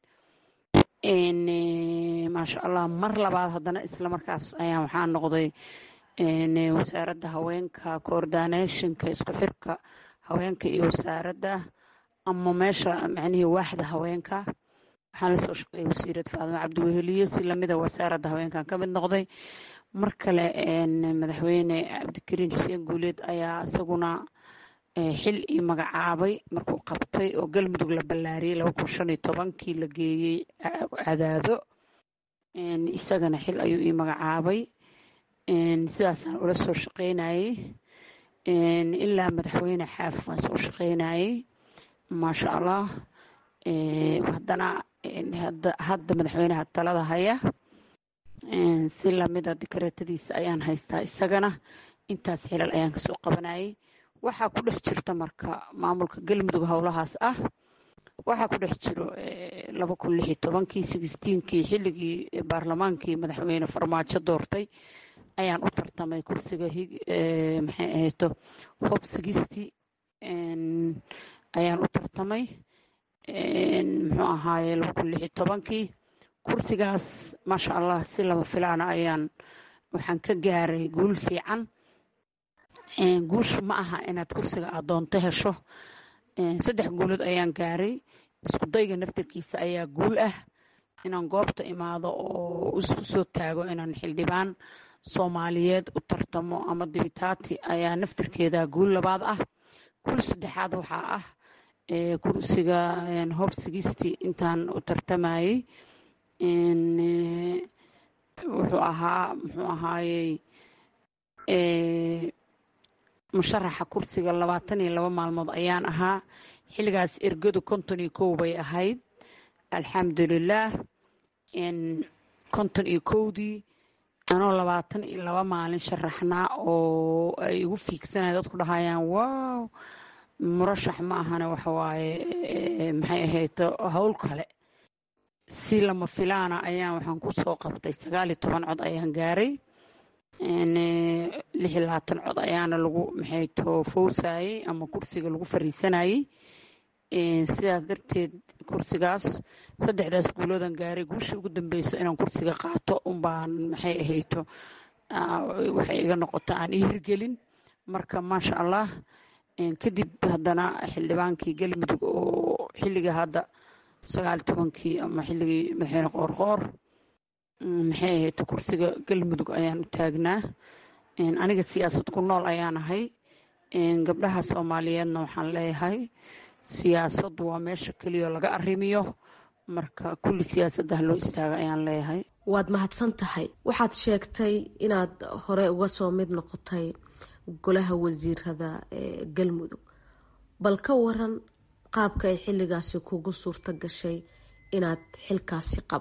maasha allah mar labaad haddana isla markaas ayaa waxaa noqday wasaaradda haweenka coordinationka isku xirka haweenka iyo wasaaradda ama meesha macnihii waaxda haweenka waxaan lasoo shaqeeyay wasiirad faadimo cabdiweheliye si lamida wasaaradda haweenkan ka mid noqday mar kale madaxweyne cabdikariin xuseen guuleed ayaa isaguna xil ii magacaabay markuu qabtay oo galmudug la ballaariyey laba kun shan iyo tobankii la geeyey cadaado isagana xil ayuu ii magacaabay sidaasaan ula soo shaqeynayey ilaa madaxweyne xaaf waan soo shaqeynayey maasha allah haddana hadda madaxweynaha talada haya si lamida dikareetadiisa ayaan haystaa isagana intaas xilal ayaan kasoo qabanayay waxaa ku dhex jirta marka maamulka galmudug howlahaas ah waxaa ku dhex jiro laba kun lix iyo tobankii sixteenkii xilligii baarlamaankii madaxweyne farmaajo doortay ayaan u tartamay kursiga maxay ahayto hob sigisti ayaan u tartamay muxuu ahaaye laba kun lix iyo tobankii kursigaas maasha allah si laba filaana ayaan waxaan ka gaaray guul fiican guushu ma aha inaad kursiga aad doonto hesho saddex guulood ayaan gaaray isku dayga naftarkiisa ayaa guul ah inaan goobta imaado oo isu soo taago inaan xildhibaan soomaaliyeed u tartamo ama dibitaati ayaa naftarkeeda guul labaad ah guul saddexaad waxaa ah kursiga hob sigisti intaan u tartamayey wuxuu ahaa muxuu ahaayey musharaxa kursiga labaatan iyo laba maalmood ayaan ahaa xilligaas ergadu konton iyo kow bay ahayd alxamdulilaah konton iyo kowdii anoo labaatan iyo laba maalin sharaxnaa oo ay igu fiigsanaya dadku dhahayaan wow murashax ma ahane waxawaaye maxay ahayd howl kale si lama filaana ayaan waxaan ku soo qabtay sagaal iyo toban cod ayaan gaaray lix iyo labaatan cod ayaana lagu maxay toofowsayey ama kursiga lagu fariisanayey sidaas darteed kursigaas saddexdaas guuloodan gaaray guushii ugu dambeyso inaan kursiga qaato unbaan maxay ahayto waxay iga noqota aan ii hirgelin marka maasha allah kadib haddana xildhibaankii galmudug oo xilliga hadda sagaal tobankii ama xilligii madaxweyne qoorqoor maxay ahayd kursiga galmudug ayaan u taagnaa aniga siyaasad ku nool ayaan ahay gabdhaha soomaaliyeedna waxaan leeyahay siyaasaddu waa meesha keliya laga arrimiyo marka kulli siyaasaddah loo istaaga ayaan leeyahay waad mahadsan tahay waxaad sheegtay inaad hore uga soo mid noqotay golaha wasiirada ee galmudug bal ka waran qaabka ay xilligaasi kugu suurto gashay inaad xilkaasi qabato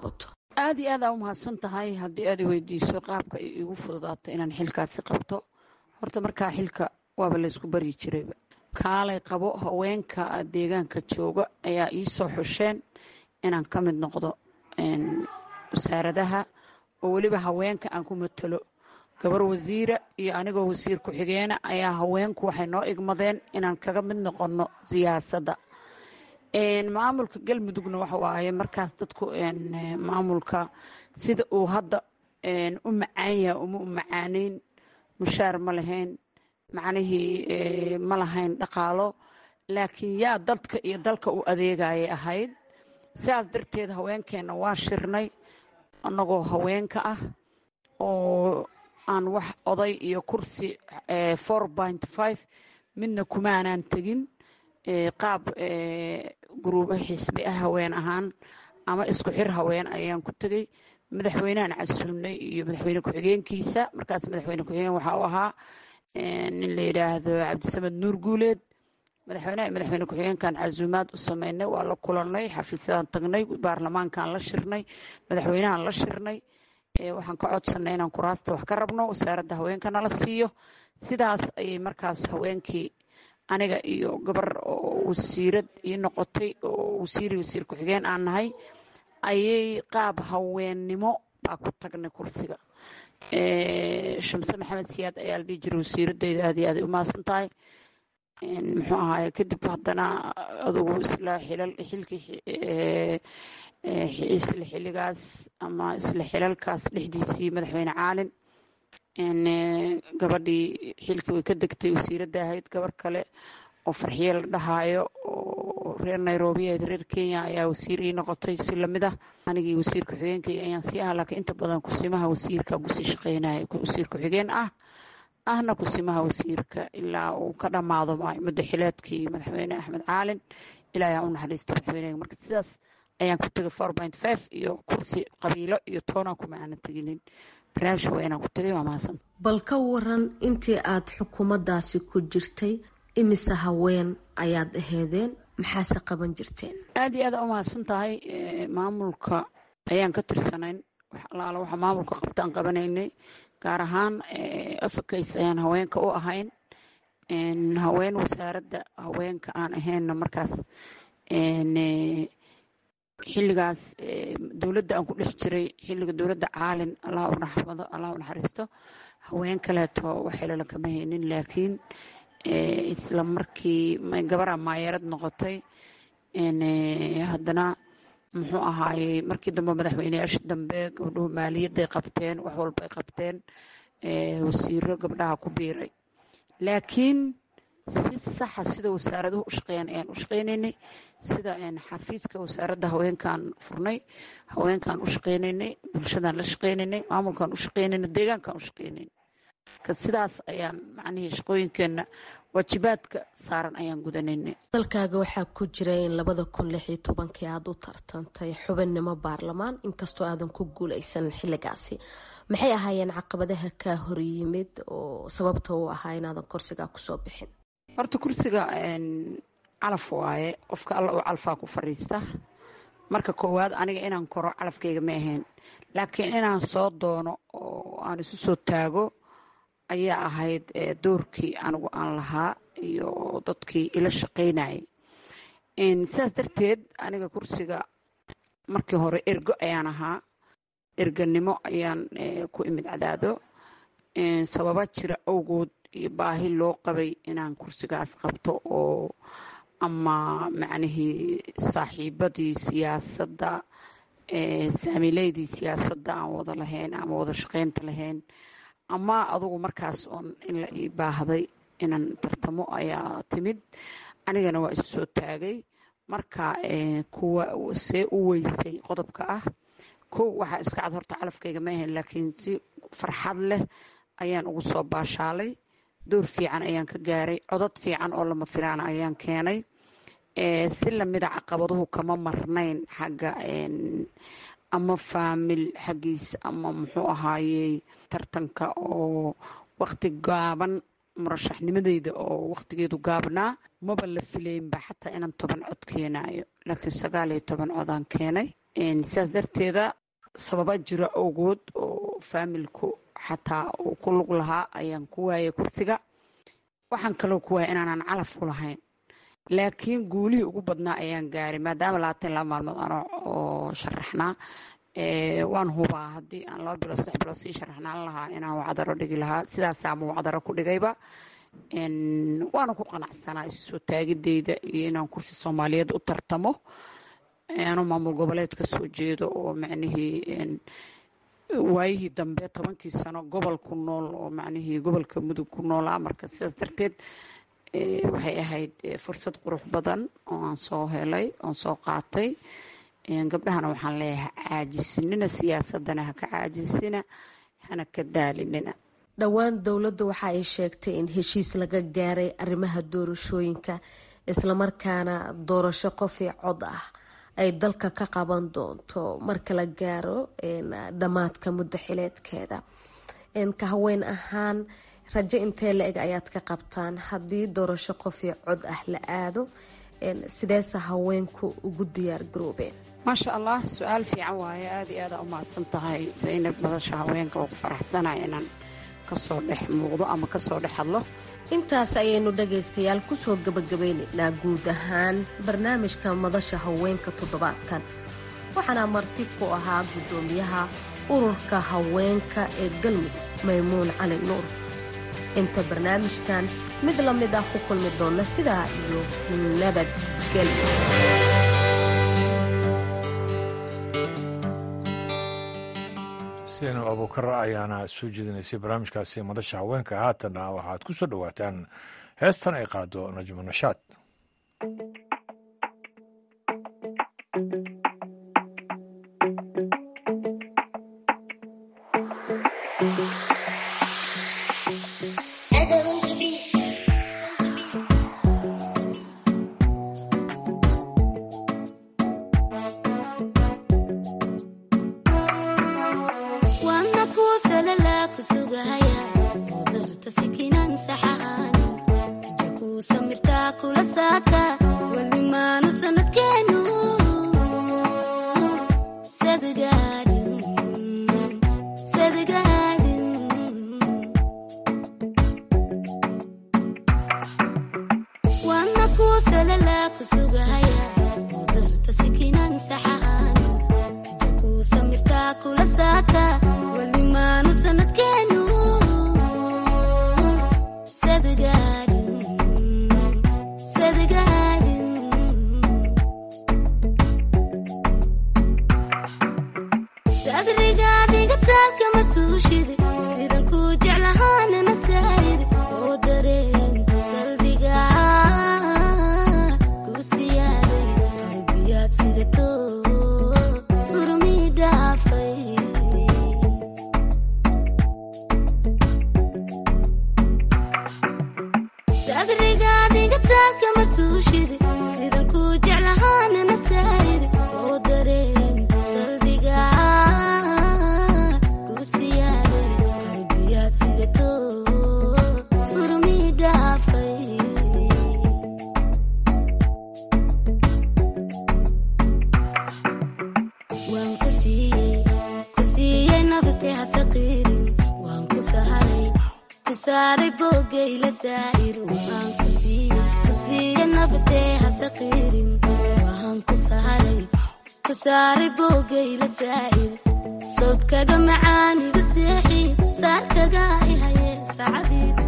aad iyo aad aa u mahadsan tahay haddii aad i weydiiso qaabka ay igu fududaato inaan xilkaasi qabto horta markaa xilka waaba laysku baryi jirayba kaalay qabo haweenka deegaanka jooga ayaa ii soo xusheen inaan ka mid noqdo wasaaradaha oo weliba haweenka aan ku matalo gabar wasiira iyo anigoo wasiir ku-xigeena ayaa haweenku waxay noo igmadeen inaan kaga mid noqonno siyaasadda maamulka galmudugna waxa waaye markaas dadku maamulka sida uu hadda u macaan yaha uma u macaaneyn mushaar ma lahayn macnihii ma lahayn dhaqaalo laakiin yaa dadka iyo dalka u adeegayay ahayd sidaas darteed haweenkeenna waa shirnay annagoo haweenka ah oo aan wax oday iyo kursi four point five midna kumaanaan tegin qaab guruubo xisbi ah haween ahaan ama isku xir haween ayaan ku tegey madaxweynehan casuumnay iyo madaxweyne ku-xigeenkiisa markaas madaxweyne ku-xigeen waxa uu ahaa nin la yidhaahdo cabdisamed nuur guuleed madaxweyneha iyo madaxweyne ku-xigeenkan casuumaad u sameynay waa la kulannay xafiisyadan tagnay baarlamaankan la shirnay madaxweynahan la shirnay waxaan ka codsanay inaan kuraasta wax ka rabno wasaaradda haweenkana la siiyo sidaas ayay markaas haweenkii aniga iyo gabar oo wasiirad ii noqotay oo wasiiri wasiir ku-xigeen aan nahay ayay qaab haweennimo baa ku tagnay kursiga shamse maxamed siyaad ayaa la dhihi jiray wasiiradeyda aad iyo aaday u mahadsan tahay muxuu ahaaye kadib haddana adugu isla xilal xilkii isla xiligaas ama isla xilalkaas dhexdiisii madaxweyne caalin gabadhii xilkii way ka degtay wasiiradda ahayd gabar kale oo farxiye la dhahaayo oo reer nairobi ahayd reer kenya ayaa wasiir ii noqotay si lamid ah anigii wasiir ku-xigeenkayga ayaan sii ah laakiin inta badan kusimaha wasiirka kusii shaqeynaya wasiir ku-xigeen ah ahna kusimaha wasiirka ilaa uu ka dhammaado muddo xileedkii madaxweyne axmed caalin ilaa yaa u naxariisto madaxweynega marka sidaas ayaan ku tegay four point five iyo kursi qabiilo iyo toonaan kuma aanan teginin barnaamij haweenaan ku tegay waa mahadsan bal ka waran intii aad xukuumaddaasi ku jirtay imise haween ayaad aheedeen maxaase qaban jirteen aad iyo aad u mahadsan tahay maamulka ayaan ka tirsanayn wax alaala waxa maamulka qabtaan qabanaynay gaar ahaan africays ayaan haweenka u ahayn haween wasaaradda haweenka aan ahaynna markaas xilligaas dowladda aan ku dhex jiray xilliga dowladda caalin allah u raxmado allah u naxariisto haween kaleeto waxilala kama haynin laakiin isla markii gabaraa maayarad noqotay haddana muxuu ahaayey markii dambe madaxweyneyaasha dambe gabdhuhu maaliyadday qabteen wax walbay qabteen wasiiro gabdhaha ku biiray laakiin si saxa sida wasaaraduhu u shaqeeyaan ayaan u shaqeynaynay sida xafiiska wasaaradda haweenkaan furnay haweenkaan u shaqeynaynay bulshadaan la shaqeynaynay maamulkaan u shaqeynaynay deegaankaan u shaqeynaynay sidaas ayaan macnihii shaqooyinkeenna waajibaadka saaran ayaan gudanaynay dalkaaga waxaa ku jira in labada kun lix iyo tobankii aada u tartantay xubinnimo baarlamaan inkastoo aadan ku guuleysan xilligaasi maxay ahaayeen caqabadaha kaa horyimid oo sababta u ahaa inaadan kursigaa kusoo bixin horta kursiga calaf waaye qofka alla uu calfaa ku fadhiista marka koowaad aniga inaan koro calafkayga ma ahayn laakiin inaan soo doono oo aan isu soo taago ayaa ahayd doorkii anigu aan lahaa iyo dadkii ila shaqaynayay sidaas darteed aniga kursiga markii hore ergo ayaan ahaa erganimo ayaan ku imid cadaado sababa jira awgood iyo baahi loo qabay inaan kursigaas qabto oo ama macnihii saaxiibadii siyaasadda saamileydii siyaasadda aan wada lahayn ama wada shaqaynta lahayn ama adugu markaas oon in la ii baahday inaan tartamo ayaa timid anigana waa isu soo taagay marka kuwa see u weysay qodobka ah kow waxaa iska cad horta calafkayga ma ahayn laakiin si farxad leh ayaan ugu soo baashaalay door fiican ayaan ka gaaray codad fiican oo lama filaana ayaan keenay si lamida caqabaduhu kama marnayn xagga ama faamil xaggiisa ama muxuu ahaayey tartanka oo wakti gaaban murashaxnimadeyda oo waktigeedu gaabnaa maba la filaynba xataa inaan toban cod keenayo laakiin sagaal iyo toban codaan keenay sidaas darteeda sababa jira awgood oo faamilku xataa uu ku lug lahaa ayaan ku waayay kursiga waxaan kaloo ku waayay inaanan calaf ku lahayn laakiin guulihii ugu badnaa ayaan gaaray maadaama labaatan laba maalmood ano oo sharaxnaa waan hubaa haddii aan laba bilood saddex bilood sii sharaxnaan lahaa inaan wacdaro dhigi lahaa sidaasaama wacdaro ku dhigayba waana ku qanacsanaa isu soo taagideyda iyo inaan kursi soomaaliyeed u tartamo anuu maamul goboleed ka soo jeedo oo macnihii waayihii dambe tobankii sano gobol ku nool oo macnihii gobolka mudug ku noolaa marka sidaas darteed waxay ahayd fursad qurux badan oo aan soo helay oon soo qaatay gabdhahana waxaan leeyahay caajisinina siyaasadana haka caajisina hana ka daalinina dhowaan dowladdu waxa ay sheegtay in heshiis laga gaaray arrimaha doorashooyinka islamarkaana doorasho qofii cod ah ay dalka ka qaban doonto marka la gaaro dhammaadka muddo xileedkeeda ka haween ahaan rajo intee la eg ayaad ka qabtaan haddii doorasho qofii cod ah la aado sideese haweenku ugu diyaar garoobeen maasha allah su-aal fiican waaye aada iyo aada u mahadsan tahay zaynab madasha haweenka oo ku faraxsanaya inaan kasoo dhex muuqdo ama kasoo dhex hadlo intaas ayaynu dhagaystayaal kusoo gabagabaynaynaa guud ahaan barnaamijka madasha haweenka toddobaadkan waxaana marti ku ahaa guddoomiyaha ururka haweenka ee galmudug maymuun cali nuur inta barnaamijkan mid la mid ah ku kulmi doona sidaa iyo nabadgelyo seenab abuukar ayaana soo jeedinaysay barnaamijkaasi madasha haweenka haatanna waxaad ku soo dhowaataan heestan ay qaado najmo nashaad sawdkaga macaanigu seexi saarkaga ihaye sacadiitu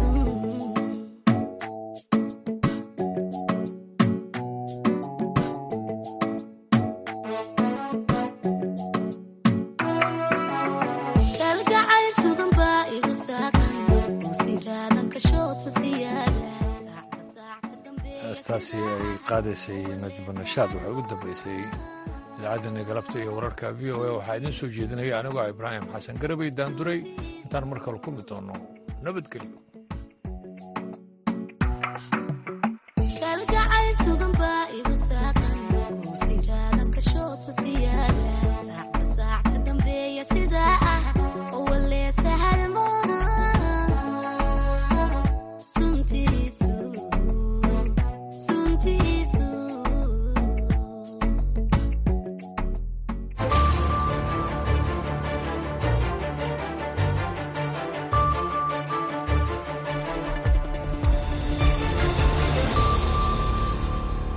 kalgacay sugan baa igu saaqan usiraadan kashoodku siyaada heestaasi ay qaadaysay najmo nashaad waxay ugu dambeysay idaacaddeena galabta iyo wararka v o a waxaa idiin soo jeedinaya anigoo ah ibraahim xasan garabay daanduray intaan mar kale kulmi doono nabadgelyo